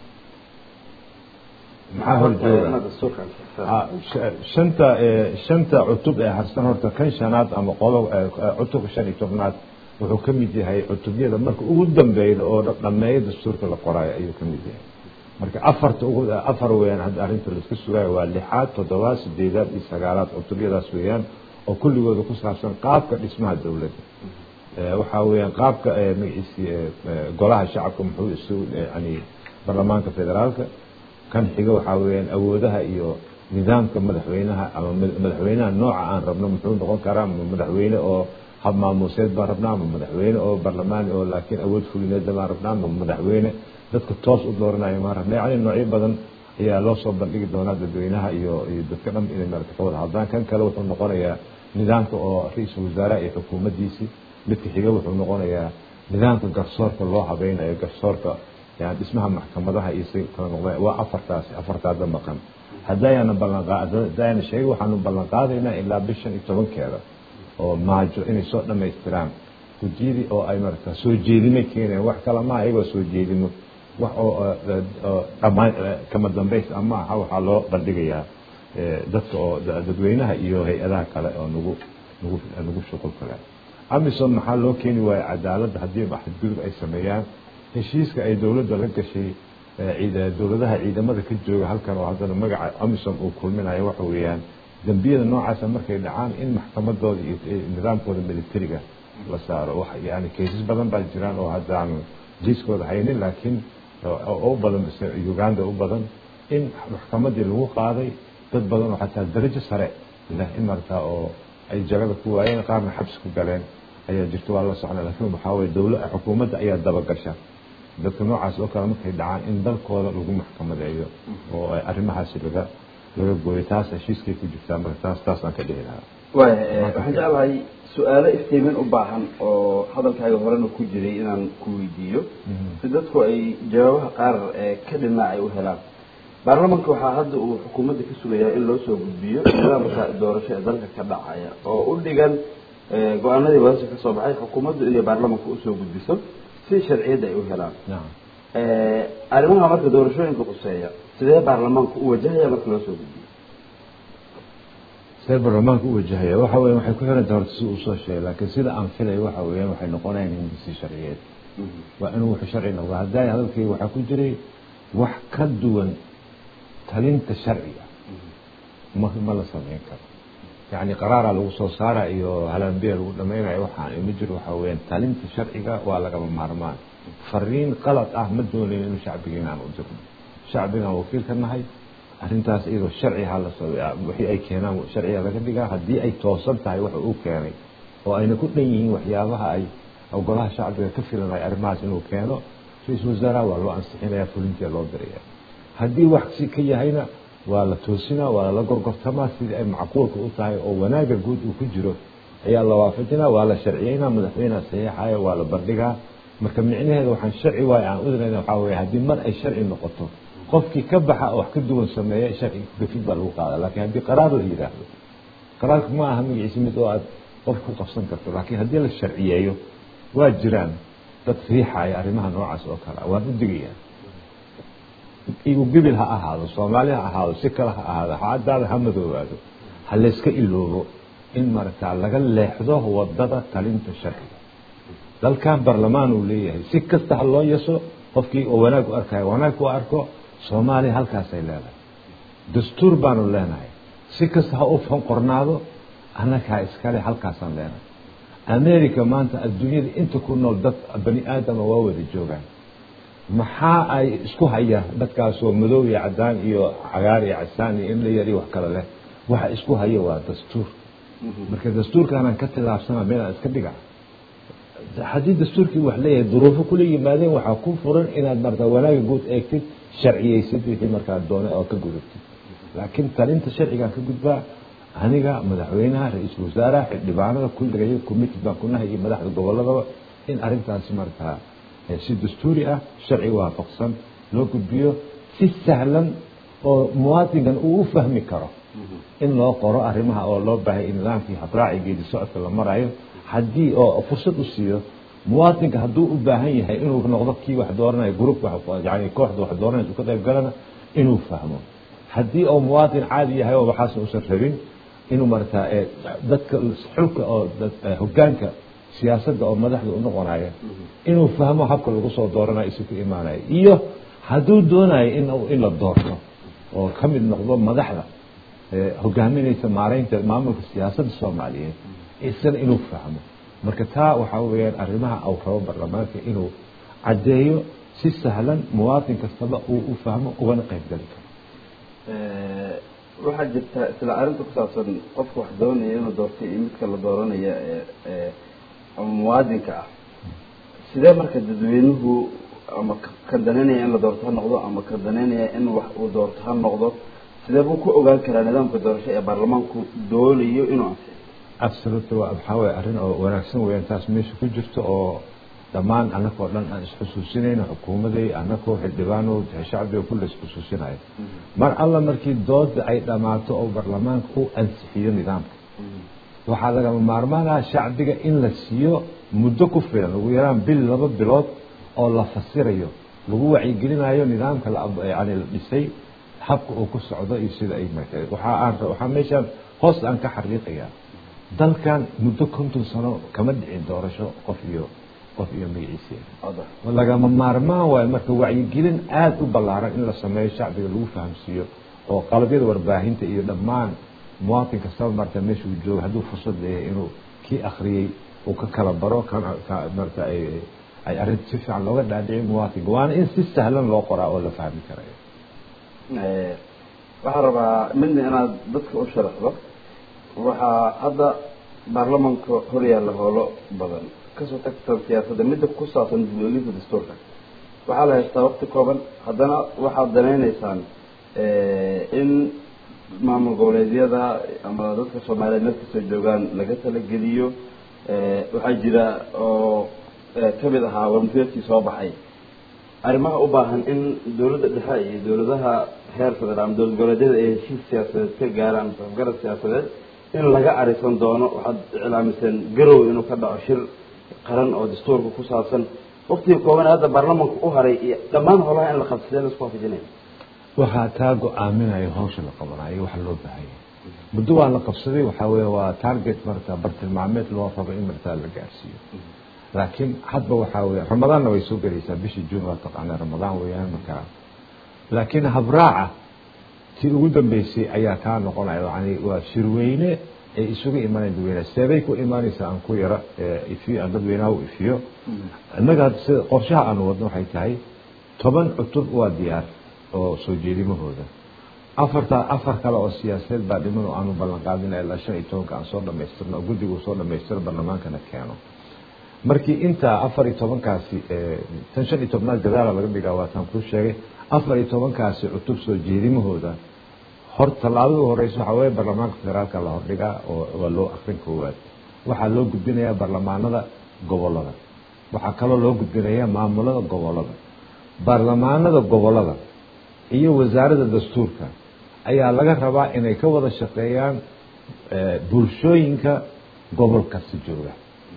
maxaa horjooga shanta shanta cutub ee harsan horta kan shanaad ama qodob cutubka shan iyo tobnaad wuxuu ka mid yahay cutubyada marka ugu dambeeya oo dhameeyo dastuurka la qoraayo ayuu ka mid yahay marka afarta ugu afar weeyaan hadda arrinta laiska sugaayo waa lixaad toddobaad sideedaad iyo sagaalaad cutubyadaas weeyaan oo kulligooda ku saabsan qaabka dhismaha dowladda waxaa weeyaan qaabka magaciisi golaha shacabka muxuu isu yani baarlamaanka federaalka kan xiga waxaa weeyaan awoodaha iyo nidaamka madaxweynaha ama madaxweynaha nooca aan rabno muxuu noqon karaa madaxweyne oo hab maamuuseed baan rabnaa ama madaxweyne oo barlamaani oo laakiin awood fulineeda baan rabnaa ama madaxweyne dadka toos u dooranayo maan rabnaa yani noocyo badan ayaa loo soo bandhigi doonaa dadweynaha iyo iyo dadka dhan inay maarata ka wada hadlaan kan kale wuxuu noqonayaa nidaamka oo ra-iisul wasaaraha iyo xukuumaddiisii midka xiga wuxuu noqonayaa nidaamka garsoorka loo habeynayo garsoorka yani dhismaha maxkamadaha iyo si kala noqda waa afartaasi afartaada maqan haddayaana ballanqaad haddayaana sheegay waxaanu ballan qaadaynaa ilaa bishan iyo tobankeeda oo maajo inay soo dhammaystiraan gudiyadii oo ay marata soo jeedimay keenayaan wax kale maaha iyagoo soo jeedimo wax oo dhamaan kama dambays ama aha waxaa loo bandhigayaa dadka oo dadweynaha iyo hay-adaha kale oo nagu nagu nagu shuqul kale amison maxaa loo keeni waaya cadaaladda haddii xadgudub ay sameeyaan heshiiska ay dowladda la gashay dowladaha ciidamada ka jooga halkan oo haddana magaca amison uu kulminayo waxa weeyaan dembiyada noocaasa markay dhacaan in maxkamadooda iyo nidaamkooda militariga la saaro yani kaysas badan baa jiraan oo haddaan liiskooda haynin laakiin u badan uganda u badan in maxkamadii lagu qaaday dad badan oo xataa darajo sare leh in markaa oo ay jagada ku waayeen qaarna xabsi ku galeen ayaa jirta waa la socnaa laakiin waxaa weye dowla xukuumadda ayaa dabagasha dadka noocaas oo kale markay dhacaan in dalkooda lagu maxkamadeeyo oo arrimahaasi laga laga gooyo taas heshiiskay ku jirtaa marka taas taasaan ka dhihi lahaa waaya waxaan jeclahay su-aalo iftiimin u baahan oo hadalkaaga horena ku jiray inaan ku weydiiyo si dadku ay jawaabaha qaar ka dhinac ay u helaan baarlamanka waxaa hadda uu xukuumadda ka sugayaa in loo soo gudbiyo nidaamka doorasho ee dalka ka dhacaya oo u dhigan go-aanadii wadasha ka soo baxay xukuumaddu inay baarlamanka usoo gudbiso si sharciyadda ay u helaan nacam arrimaha marka doorashooyinka quseeya sidee baarlamaanku u wajahaya marka loo soo gudbiyo see baarlamaanka u wajahaya waxa weya waxay ku xiran tahay horta si uu soo sheegay laakiin sida aan filayo waxa weeyaan waxay noqonayaan hindisi sharciyeed waa inuu wuxuu sharci noqdo hadday hadalkayga waxaa ku jiray wax ka duwan talinta sharciga ma ma la samayn karo yacni qaraaraa lagu soo saara iyo halambiya lagu dhamaynayo waxaan ima jiro waxaa weeyaan talinta sharciga waa lagama maarmaan fariin qalad ah ma doonayo inuu shacbigiina aan u dirno shacbigaan wakiil ka nahay arrintaas iyadoo sharci ha la soo wixii ay keenaan sharciga laga dhigaa haddii ay toosan tahay waxa uu keenay oo ayna ku dhan yihiin waxyaabaha ay golaha shacbiga ka filanaya arrimahaas inuu keeno ra-iisul wasaaraha waa loo ansixinaya fulintia loo diraya haddii wax si ka yahayna waa la toosinaa waa lala gorgortamaa sidii ay macquulka u tahay oo wanaaga guud uu ku jiro ayaa la waafajinaa waa la sharciyeynaa madaxweyneha saxiixaya waa la bandhigaa marka micnaheeda waxaan sharci waayo aan udinayna waxaa weeye haddii mar ay sharci noqoto qofkii ka baxa oo wax ka duwan sameeya sharci gafid baa lagu qaadaa laakiin haddii qaraar la yidhaahdo qaraarka ma aha magaciisa mid oo aad qof ku qabsan karto laakiin haddii la sharciyeeyo waa jiraan dad riixaya arrimaha noocaas oo kale waan u digayaa igu gibil ha ahaado soomaali ha ahaado si kale ha ahaado xaadaada ha madoobaado ha layska iloobo in maragtaa laga leexdo wadada talinta sharciga dalkan barlamaan uu leeyahay si kasta ha loo yeso qofkii oo wanaag u arkaya wanaag u arko soomaaliya halkaasay leedahay dastuur baanu leenahay si kasta ha u fanqornaado annagaa iskale halkaasaan leenahay america maanta adduunyada inta ku nool dad bani aadama waa wada joogaan maxaa ay isku hayaan dadkaasoo madow iyo cadaan iyo cagaar iyo casaan iyo in la yari wax kale leh waxa isku haya waa dastuur marka dastuurkaanaan ka tilaabsana meelaan iska dhiga haddii dastuurkii wax leeyahay duruufo kula yimaadeen waxaa ku furan inaad marta wanaaga guud eegtid sharciyeysid wixii markaa doonay oo ka gudubtid laakiin talinta sharcigaan ka gudbaa aniga madaxweynaha ra-iisul wasaaraha xildhibaanada kulligay committed baan ku nahay iyo madaxda goboladaba in arrintaasi markaa si dastuuri ah sharci waafaqsan loo gudbiyo si sahlan oo muwaadinkan uu u fahmi karo in loo qoro arrimaha oo loo baahay in nidaamkii habraaci geedi socodka la marayo haddii oo fursad u siiyo muwaadinka hadduu u baahan yahay inuu noqdo kii wax dooranaya group yani kooxda wax dooranaysa ka qayb galana inuu fahmo haddii oo muwaadin caadi yahay oo waxaas uusan rabin inuu marata dadka xulka oo hogaanka siyaasadda oo madaxda u noqonaya inuu fahmo habka lagu soo dooranayo isu ka imaanayo iyo hadduu doonayo in in la doorto oo ka mid noqdo madaxda hogaaminaysa maareynta maamulka siyaasadda soomaaliyeed isana inuu fahmo marka taa waxaa weeyaan arrimaha au rabo baarlamaanka inuu caddeeyo si sahlan muwaadin kastaba uu u fahmo ugana qayb gali karo waxaa jirta isla arrinta ku saabsan qofka wax doonaya inuu doortay iyo midka la dooranaya ama muwaadinka ah sidee marka dadweynuhu ama ka danaynaya in la doorto ha noqdo ama ka danaynaya in wax uu doorto ha noqdo sidee buu ku ogaan karaa nidaamka doorasho ee baarlamaanku doonayo inuu ansiyo absolute waa waxaa weye arrin oo wanaagsan weeyaan taas meesha ku jirto oo dhammaan annagoo dhan aan isxusuusinayno xukuumaday annagoo xildhibaano shacbiga kulle isxusuusinayo mar alla markii dooda ay dhammaato oo baarlamaanka u ansixiyo nidaamka waxaa lagama maarmaanaha shacbiga in la siiyo muddo ku filan ugu yaraan bil laba bilood oo la fasirayo lagu wacyigelinayo nidaamka yani la dhisay habka uu ku socdo iyo sida ay martay waxaa aan waxaa meeshaan hoos aan ka xariiqayaa dalkan muddo konton sano kama dhicin doorasho qof iyo qof iyo magaciisa lagama maarmaan waayo marka wacyigelin aada u ballaaran in la sameeyo shacbiga lagu fahamsiiyo oo qalabyada warbaahinta iyo dhammaan muwaadin kastaba marta meesha uu joogo hadduu fursad leeyahay inuu kii akhriyey uu ka kala baro kan marta ay ay arrinta si fiican looga dhaadhicin muwaadinka waana in si sahlan loo qoraa oo la fahmi karayo waxaan rabaa midna inaad dadka u sharaxdo waxaa hadda baarlamanka hor yaalla howlo badan kasoo tagtan siyaasadda midda ku saabsan dib-u-eegista dastuurka waxaa la haystaa waqti kooban haddana waxaad danaynaysaan in maamul goboleedyada ama dadka soomaaliyeed meel kastoo joogaan laga talageliyo waxaa jira oo kamid ahaa warmufeedkii soo baxay arrimaha u baahan in dawladda dhexe iyo dawladaha heer federaal ama dowlad goboleedyada ay heshiis siyaasadeed ka gaaraan safgarad siyaasadeed in laga arisan doono waxaad iclaamiseen garow inuu ka dhaco shir qaran oo dastuurka ku saabsan waktigii kooban hadda baarlamanka u haray iyo dhammaan holaha in la qabsadee la isku waafajinaya waxaa taa go-aaminaya hawsha la qabanayo waxa loo baahanya muddo waa la qabsaday waxaa weeye waa target marta bartilmaameed loo rabo in martaa la gaarsiiyo laakiin hadba waxaa weeye ramadaanna way soo gelaysaa bishii juun waa taqaanaa ramadaan weeyaan markaa laakiin habraaca tii ugu dambeysay ayaa kaa noqonaya yani waa shirweyne ay isugu imaanayn dadweynaha seebay ku imaanaysaa aan ku yara ifiyo aan dadweynaha u ifiyo innaga sida qorshaha aanu wadno waxay tahay toban cutub waa diyaar oo soo jeedimahooda afarta afar kale oo siyaasadeed baa dhiman oo aanu ballan qaadina ilaa shan iyo tobanka aan soo dhamaystirno oo guddigu soo dhamaystiro barlamaankana keeno markii intaa afar iyo tobankaasi tan shan iyo tobnaad gadaala laga dhigaa waataan kuu sheegay afar iyo tobankaasi cutub soo jeedimahooda hor tallaabada horeysa waxaa weeye baarlamaanka federaalka la hordhigaa oo waa loo akrin koowaad waxaa loo gudbinayaa baarlamaanada gobolada waxaa kaloo loo gudbinayaa maamulada gobolada baarlamaanada gobolada iyo wasaaradda dastuurka ayaa laga rabaa inay ka wada shaqeeyaan bulshooyinka gobolkasi jooga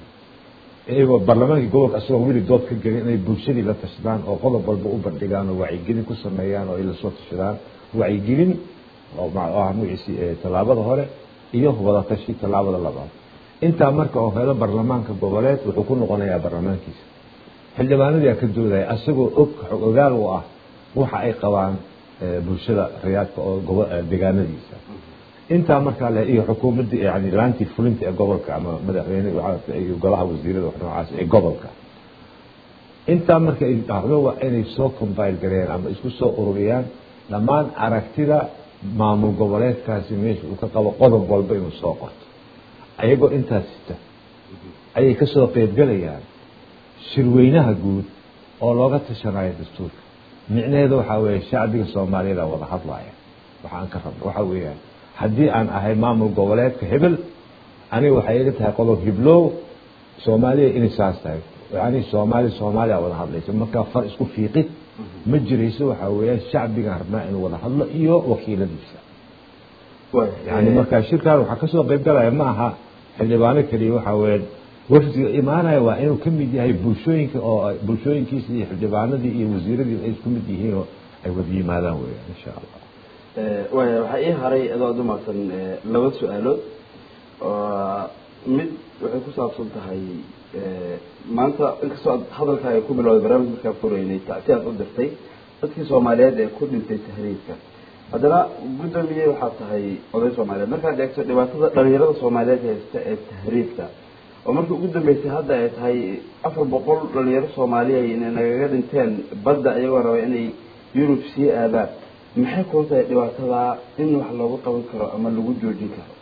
iyagoo baarlamaankii gobolka asagoo weli dood ka gelin inay bulshadii la tashadaan oo qodob walba u bandhigaan oo wacyigelin ku sameeyaan oo ay lasoo tashadaan wacyigelin oo magaciisi tallaabada hore iyo wadatashi tallaabada labaad intaa marka oo helo baarlamaanka goboleed wuxuu ku noqonayaa baarlamaankiisa xildhibaanadii ka doodaya asagoo og ogaal u ah waxa ay qabaan bulshada rayaadka oo deegaanadiisa intaa markaa le iyo xukuumadda yani laantii fulinta ee gobolka ama madaxweyne iyo golaha wasiirada wax noocaas ee gobolka intaa marka ay dhacdo waa inay soo combine gareeyaan ama isku soo ururiyaan dhammaan aragtida maamul goboleedkaasi meesha uu ka qabo qodob walba inuu soo qorto ayagoo intaas sita ayay kasoo qeybgelayaan shirweynaha guud oo looga tashanayo dastuurka micnaheedu waxaa weeye shacbiga soomaaliyeeda wada hadlaya waxaan ka rabno waxaa weeyaan haddii aan ahay maamul goboleedka hebel aniga waxay iga tahay qodob hiblow soomaaliya inay saas tahay yani soomaali soomaaliya wada hadlayso markaa far isku fiiqid ma jirayso waxaa weeyaan shacbigaan rabnaa inuu wada hadlo iyo wakiiladiisa yani markaa shirkan waxaa kasoo qeyb galaya ma aha xildhibaano keliya waxaa weeyaan wafdiga imaanaya waa inuu ka mid yahay bulshooyinka oo bulshooyinkiisa iyo xildhibaanadii iyo wasiiradii ay isku mid yihiin oo ay wada yimaadaan weeyaan insha allah waaya waxaa ii haray adoo ad umaqsan laba su-aalood oo mid waxay ku saabsan tahay maanta inkastoo aad hadalkaaga ku bilowday barnaamij markaa fureynay tacsi aad u dirtay dadkii soomaaliyeed ee ku dhintay tahriibka haddana guddoomiye waxaad tahay oday soomaaliyeed markaad eegto dhibaatada dhalinyarada soomaaliyeed haysta ee tahriibka oo markii ugu dambeysay hadda ay tahay afar boqol dhalinyaro soomaaliya inay nagaga dhinteen badda iyagoo raba inay yurub sii aadaan maxay kula tahay dhibaatadaa in wax loogu qaban karo ama lagu joojin karo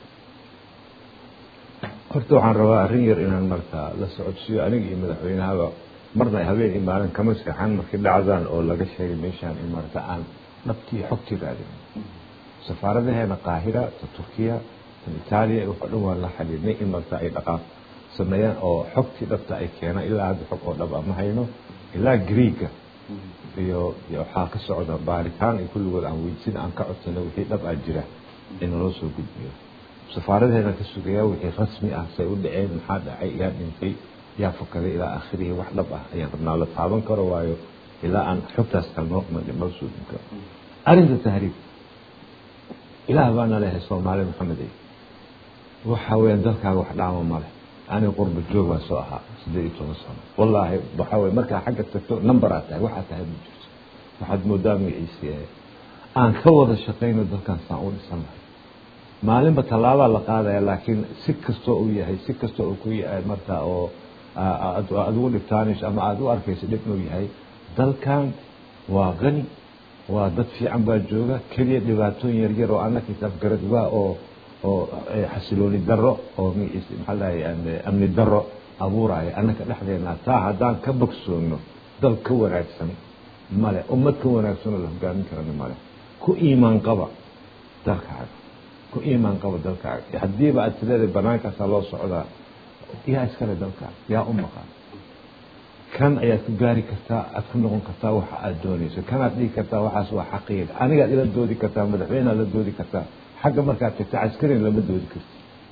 horta waxaan rabaa arrin yar inaan markaa la socodsiiyo aniga iyo madaxweynahaba marna habeen imaadan kama seexan markii dhacdaan oo laga sheegay meeshaan in marata aan dhabtii xogtii raadin safaaradaheena qaahira ta turkiya tan itaaliya waxoo dhan waan la xiriirnay in marata ay dhaqaaq sameeyaan oo xogtii dhabta ay keenaan ilaa hadda xog oo dhab ama hayno ilaa greega iyo waxaa ka socda baaritaan iyo kulligood aan weydisin aan ka codsano wixii dhab ah jira in loo soo gudbiyo safaaradeena ka sugaya wixii rasmi ah say u dhaceen maxaa dhacay yaa dhintay yaa fakaday ilaa aakhirihi wax dhab ah ayaan rabnaa la taaban karo waayo ilaa aan xogtaas kalnoo noo suudin karo arrinta tahriib ilaah baana lehay soomaali maxamed waxa weeyaan dalkaaga wax dhaama male aniga qurba joog baan soo ahaa siddeed iyo toban sano wallaahi waxaa weye markaa xagga tagto number aad tahay waxaad tahay ma jirto waxaad moodaa magaciisi aan ka wada shaqayno dalkan saan u dhisan lahay maalinba tallaabaa la qaadaya laakiin si kastoo uu yahay si kastoo uu ku yahay markaa oo aad ugu dhibtaanayso ama aada u arkayso dhib inuu yahay dalkan waa qani waa dad fiican baa jooga keliya dhibaatooyin yaryar oo anna kitaab garad waa oo oo xasilooni daro oo magaciisa maxaa lahay amni daro abuuraya annaka dhexdeena taa haddaan ka bogsoono dal ka wanaagsan male ummad ka wanaagsan oo la hogaamin karana male ku iimaan qaba dalkaaga ku iimaan qaba dalkaaga haddiiba aad tileedahay banaankaasaa loo socdaa yaa iskale dalkaaga yaa u maqan kan ayaad ku gaari kartaa aad ku noqon kartaa waxa aad doonayso kanaad dhihi kartaa waxaas waa xaqiiq anigaad ila doodi kartaa madaxweyneaad la doodi kartaa xagga markaad tagta caskarin lama doodi karti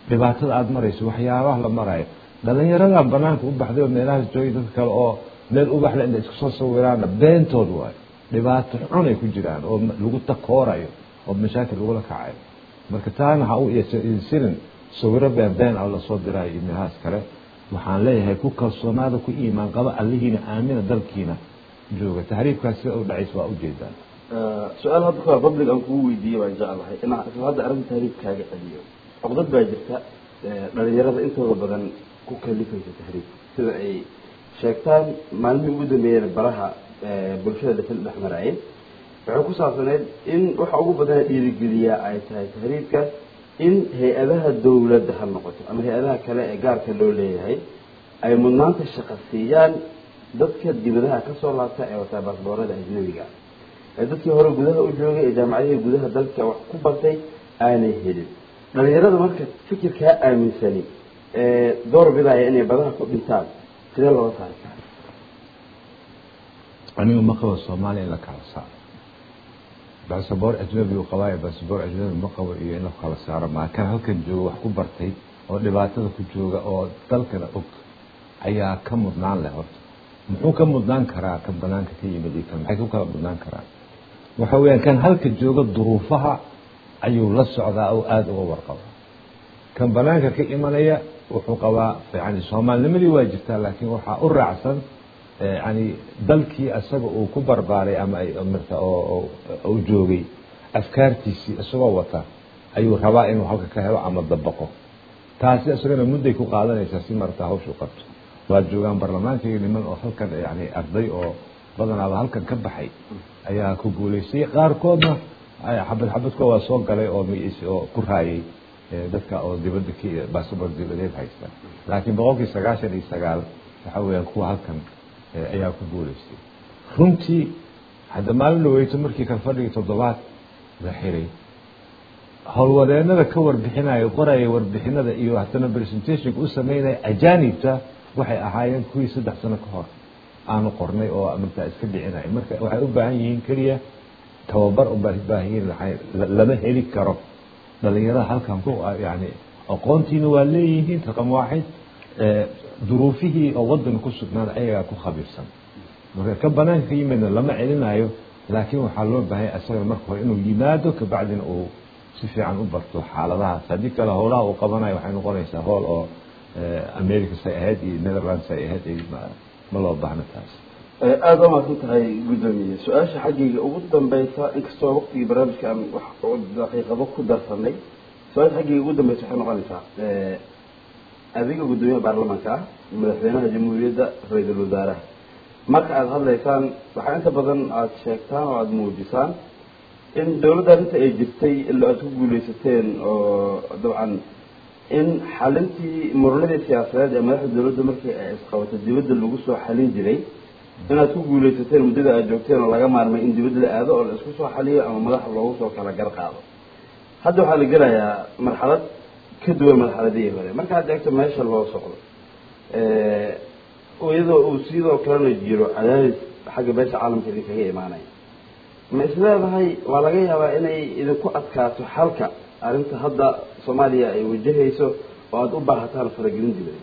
dhibaatada aada marayso waxyaabaha la marayo dhalinyaradan banaanka u baxday oo meelahaas joogay dad kale oo meel ubaxle inay isku soo sawiraanna beentood waayo dhibaato xun ay ku jiraan oo lagu takoorayo oo mashaakil lagula kacayo marka taana ha u isirin sawiro been been ah lasoo dirayo iyo meelahaas kale waxaan leeyahay ku kalsoonaada ku iimaan qaba allihiina aamina dalkiina jooga tahriibkaas sida u dhacays waa ujeedaan su-aal hadda kahor public aan kugu weydiiyey baan jeclahay inaan isla hadda arrinta tahriibkaaga celiyo cogdad baa jirta dhalinyarada intooda badan ku kalifaysa tahriib sida ay sheegtaan maalmihii ugu dambeeyeen baraha bulshada dhasal dhex marayay waxay ku saabsaneyd in waxa ugu badana dhiirigeliyaa ay tahay tahriibka in hay-adaha dawladda ha noqoto ama hay-adaha kale ee gaarka loo leeyahay ay mudnaanta shaqa siiyaan dadka dibadaha kasoo laabta ee wataa baasboorada ajnabiga ee dadkii hore gudaha u joogay ee jaamacadihii gudaha dalka wax ku bartay aanay helin dhalinyarada marka fikirkaa aaminsani ee door bidaya inay badaha ku dhintaan sidee looga saari karaa anigu ma qabo soomaaliya in la kala saaro basaboor ajnabi u qabaayo basaboor ajnabi ma qabo iyo in la kala saaro maa kan halkan jooga wax ku bartay oo dhibaatada ku jooga oo dalkana og ayaa ka mudnaan leh horta muxuu ka mudnaan karaa kan banaanka ka yimid iyo kan maxay ku kala mudnaan karaan waxa weeyaan kan halka jooga duruufaha ayuu la socdaa oo aada uga warqaba kan banaanka ka imanaya wuxuu qabaa yani soomaalinimadii waa jirtaa laakiin waxaa u raacsan yani dalkii isaga uu ku barbaaray ama marta oo uu joogay afkaartiisii isagoo wata ayuu rabaa inuu halka ka helo ama dabaqo taasi isagana mudday ku qaadanaysaa si marata hawshu qabto waa joogaan baarlamaankayga niman oo halkan yani arday oo badanaaba halkan ka baxay ayaa ku guulaystay qaarkoodna xabad xabadkoo waa soo galay oo magaciisi oo ku raayay dadka oo dibadda k baasabor dibadeed haysta laakiin boqolkii sagaashan iyo sagaal waxa weeyaan kuwa halkan ayaa ku guulaystay runtii hadda maalin dhaweyto markii kal fadhigii toddobaad la xiray howlwadeenada ka warbixinaya qoraya warbixinada iyo haddana presentationka u sameynaya ajaanibta waxay ahaayeen kuwii saddex sano ka hor aanu qornay oo markaa iska dhicinaya marka waxay u baahan yihiin keliya tababar ubaahan yihiin lama heli karo dhalinyarada halkan ku yani aqoontiina waa leeyihiin raqam waaxid duruufihii oo wadanka ku sugnaada ayagaa ku khabiirsan marka ka banaanka ka yimidna lama celinayo laakiin waxaa loo baahanya isaga marka hore inuu yimaado kabacdina uu si fiican u barto xaaladahaas haddii kale howlaha uu qabanayo waxay noqonaysaa howl oo america say ahayd iyo netherlands ay ahayd ma loo baahno taas aada waa maadsan tahay guddoomiye su-aasha xaggayga ugu dambeysa inkastoo waqtigii barnaamijka aan wax daqiiqado ku darsanay su-aasha xaggayga ugu dambeysa waxay noqonaysaa adiga guddoomiyaha baarlamaanka ah madaxweynaha jamhuuriyadda ra-iisul wasaaraha marka aada hadlaysaan waxaa inta badan aada sheegtaan oo aada muujisaan in dawladda arrinta ay jirtay ila aada ku guuleysateen oo dabcan in xalintii muranadii siyaasadeed ee madaxda dawladda markii ay isqabato dibadda lagu soo xalin jiray inaad ku guuleysateen muddada aad joogteen oo laga maarmay in dibadda la aado oo la isku soo xaliyo ama madaxa loogu soo kala gar qaado hadda waxaa la gelayaa marxalad ka duwan marxaladihii hore marka hadda egto meesha loo socdo iyadoo uu sidoo kalena jiro cadaadis xagga beesha caalamka idinkaga imaanaya ma isleedahay waa laga yaabaa inay idinku adkaato xalka arrinta hadda soomaaliya ay wajahayso oo aada u baahataan faragelin dibadeed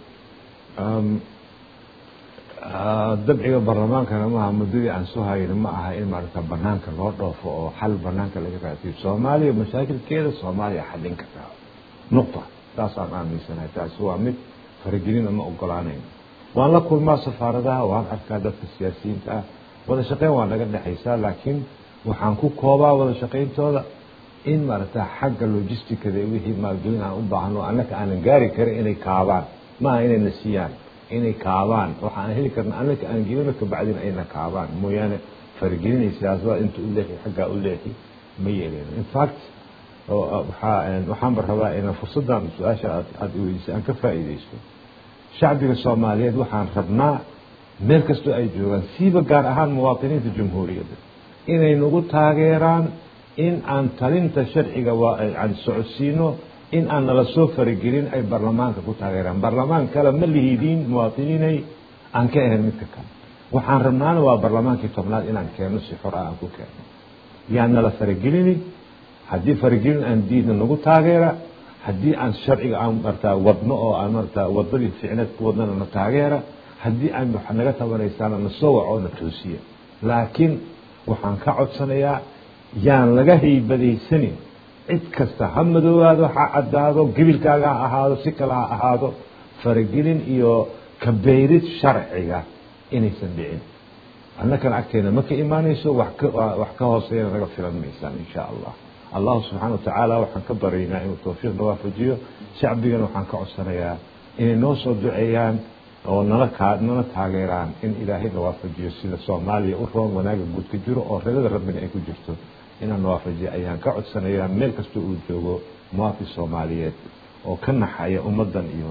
dabciga baarlamaankana maaha muddadii aan soo hayno ma aha in maarata banaanka loo dhoofo oo xal banaanka laga raadiyo soomaaliya mashaakilkeeda soomaaliya xallin kartaa nuqta taasaan aaminsanahay taasi waa mid faragelina ma ogolaanayno waan la kulmaa safaaradaha waan arkaa dadka siyaasiyiinta ah wada shaqeyn waa naga dhexaysaa laakiin waxaan ku koobaa wada shaqayntooda in maarata xagga logisticada wixii maalgelin aan u baahno annaka aanan gaari karin inay kaabaan maaha inayna siiyaan inay kaabaan waxaan heli karna annaka aan gelino kabacdina ayna kaabaan mooyaane faragelinay siyaasada inta u leexi xaggaa u leexi ma yeeleyno in fact waxaa waxaanba rabaa inaan fursaddan su-aasha aada iweydisay aan ka faa'iidaysto shacbiga soomaaliyeed waxaan rabnaa meel kastoo ay joogaan siiba gaar ahaan muwaatiniinta jamhuuriyadda inay nagu taageeraan in aan talinta sharciga aan socodsiino in aan nala soo faragelin ay baarlamaanka ku taageeraan baarlamaan kale ma lihidiin muwaatiniinay aan ka ahayn midka kale waxaan rabnaana waa baarlamaankii tobnaad inaan keeno si xor ah aan ku keeno yaan nala faragelini haddii faragelin aan diidna nagu taageera haddii aan sharciga aan martaa wadno oo aan martaa wadadii ficneed ku wadnana na taageera haddii aan wax naga tabanaysaana na soo waco na toosiya laakiin waxaan ka codsanayaa yaan laga haybadaysanin cid kasta ha madoobaado ha caddaado gebilkaaga ha ahaado si kale ha ahaado faragelin iyo kabeyrid sharciga inaysan dhicin annakana agteena ma ka imaanayso wax ka wax ka hooseeyana naga filan maysaan insha allah allahu subxaana watacaala waxaan ka baryaynaa inuu tawfiiqna waafajiyo shacbigana waxaan ka codsanayaa inay noo soo duceeyaan oo nala kaa nala taageeraan in ilaahay na waafajiyo sida soomaaliya u roon wanaaga guud ka jiro oo reerada rabbina ay ku jirto inaan na waafajiyo ayaan ka codsanayaa meel kasta uu joogo muwaafin soomaaliyeed oo ka naxaya ummaddan iyo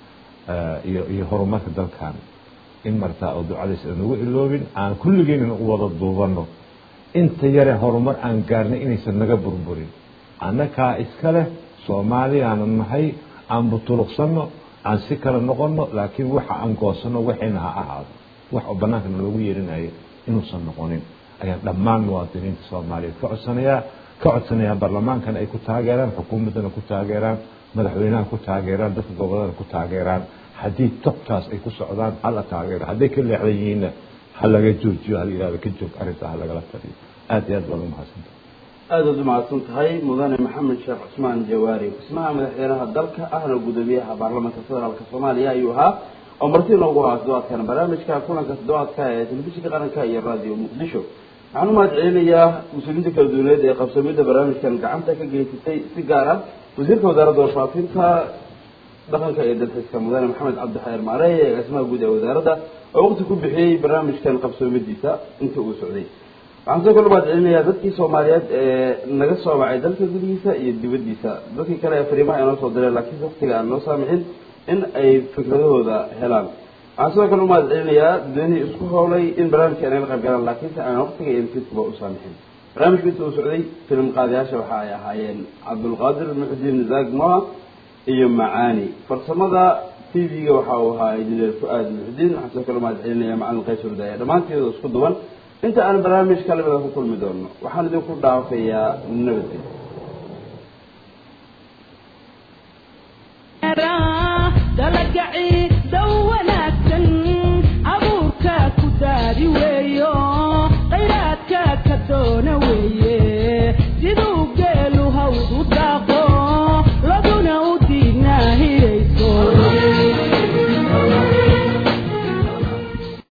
iyo iyo horumarka dalkan in martaa oo ducadays aan ugu iloobin aan kulligeenina u wada duubanno inta yare horumar aan gaarnay inaysan naga burburin annakaa iska leh soomaaliyaanan nahay aan butuluqsanno aan si kale noqonno laakiin waxa aan goosanno waxayna ha ahaado wax oo bannaankana loogu yeerinayo inuusan noqonin ayaan dhammaan muwaadiniinta soomaaliyeed ka codsanayaa ka codsanayaa baarlamaankana ay ku taageeraan xukuumaddana ku taageeraan madaxweynaha ku taageeraan dadka gobollada ku taageeraan haddii tobtaas ay ku socdaan hala taageero hadday ka leexdan yihiinna ha laga joojiyo ha la yidhahdo ka joog arrinta ha lagala taliyo aad iyo aad baad umahadsantahay aada aad umahadsan tahay mudane maxamed sheekh cusmaan jawaari xusmaha madaxweynaha dalka ahna gudoomiyaha baarlamaanka federaalka soomaaliya ayuu ahaa oo marti inoogu ahaa toddobaadkan barnaamijka kulanka toddobaadka ee telefishinka qaranka iyo radio muqdisho waxaan u mahad celinayaa mas-uuliyiinta kala duwaneed ee qabsamida barnaamijkan gacanta ka geysatay si gaar ah wasiirka wasaaradda warfaafinta dhaqanka iyo dalxiiska mudane maxamed cabdixayr maareey ee agaasimaha guud ee wasaaradda oo waqti ku bixiyey barnaamijkan qabsoomadiisa inta uu socday waxaan soo kale u mahad celinayaa dadkii soomaaliyeed ee naga soo wacay dalka gudihiisa iyo dibaddiisa dadkii kale ee fariimaha inoo soo direen laakiin waqtiga aan noo saamixin in ay fikradahooda helaan waxaan sidoo kale u mahad celinayaa dadweynihii isku howlay in barnaamijka ay naga qayb galaan laakiinse aan waqtiga iyo nafidkuba u saamixin barnaamijku inta uu socday filim qaadayaasha waxa ay ahaayeen cabdulqaadir muxudiin zaag moa iyo macaani farsamada t v-ga waxa uu ahaa injineer fu-aad muxudiin waxaan sidoo kale u mahad celinaya macalin qays hurdaya dhammaanteeda isku duwan inta aan barnaamij kalamida ku kulmi doono waxaan idinku dhaafayaa nabadgel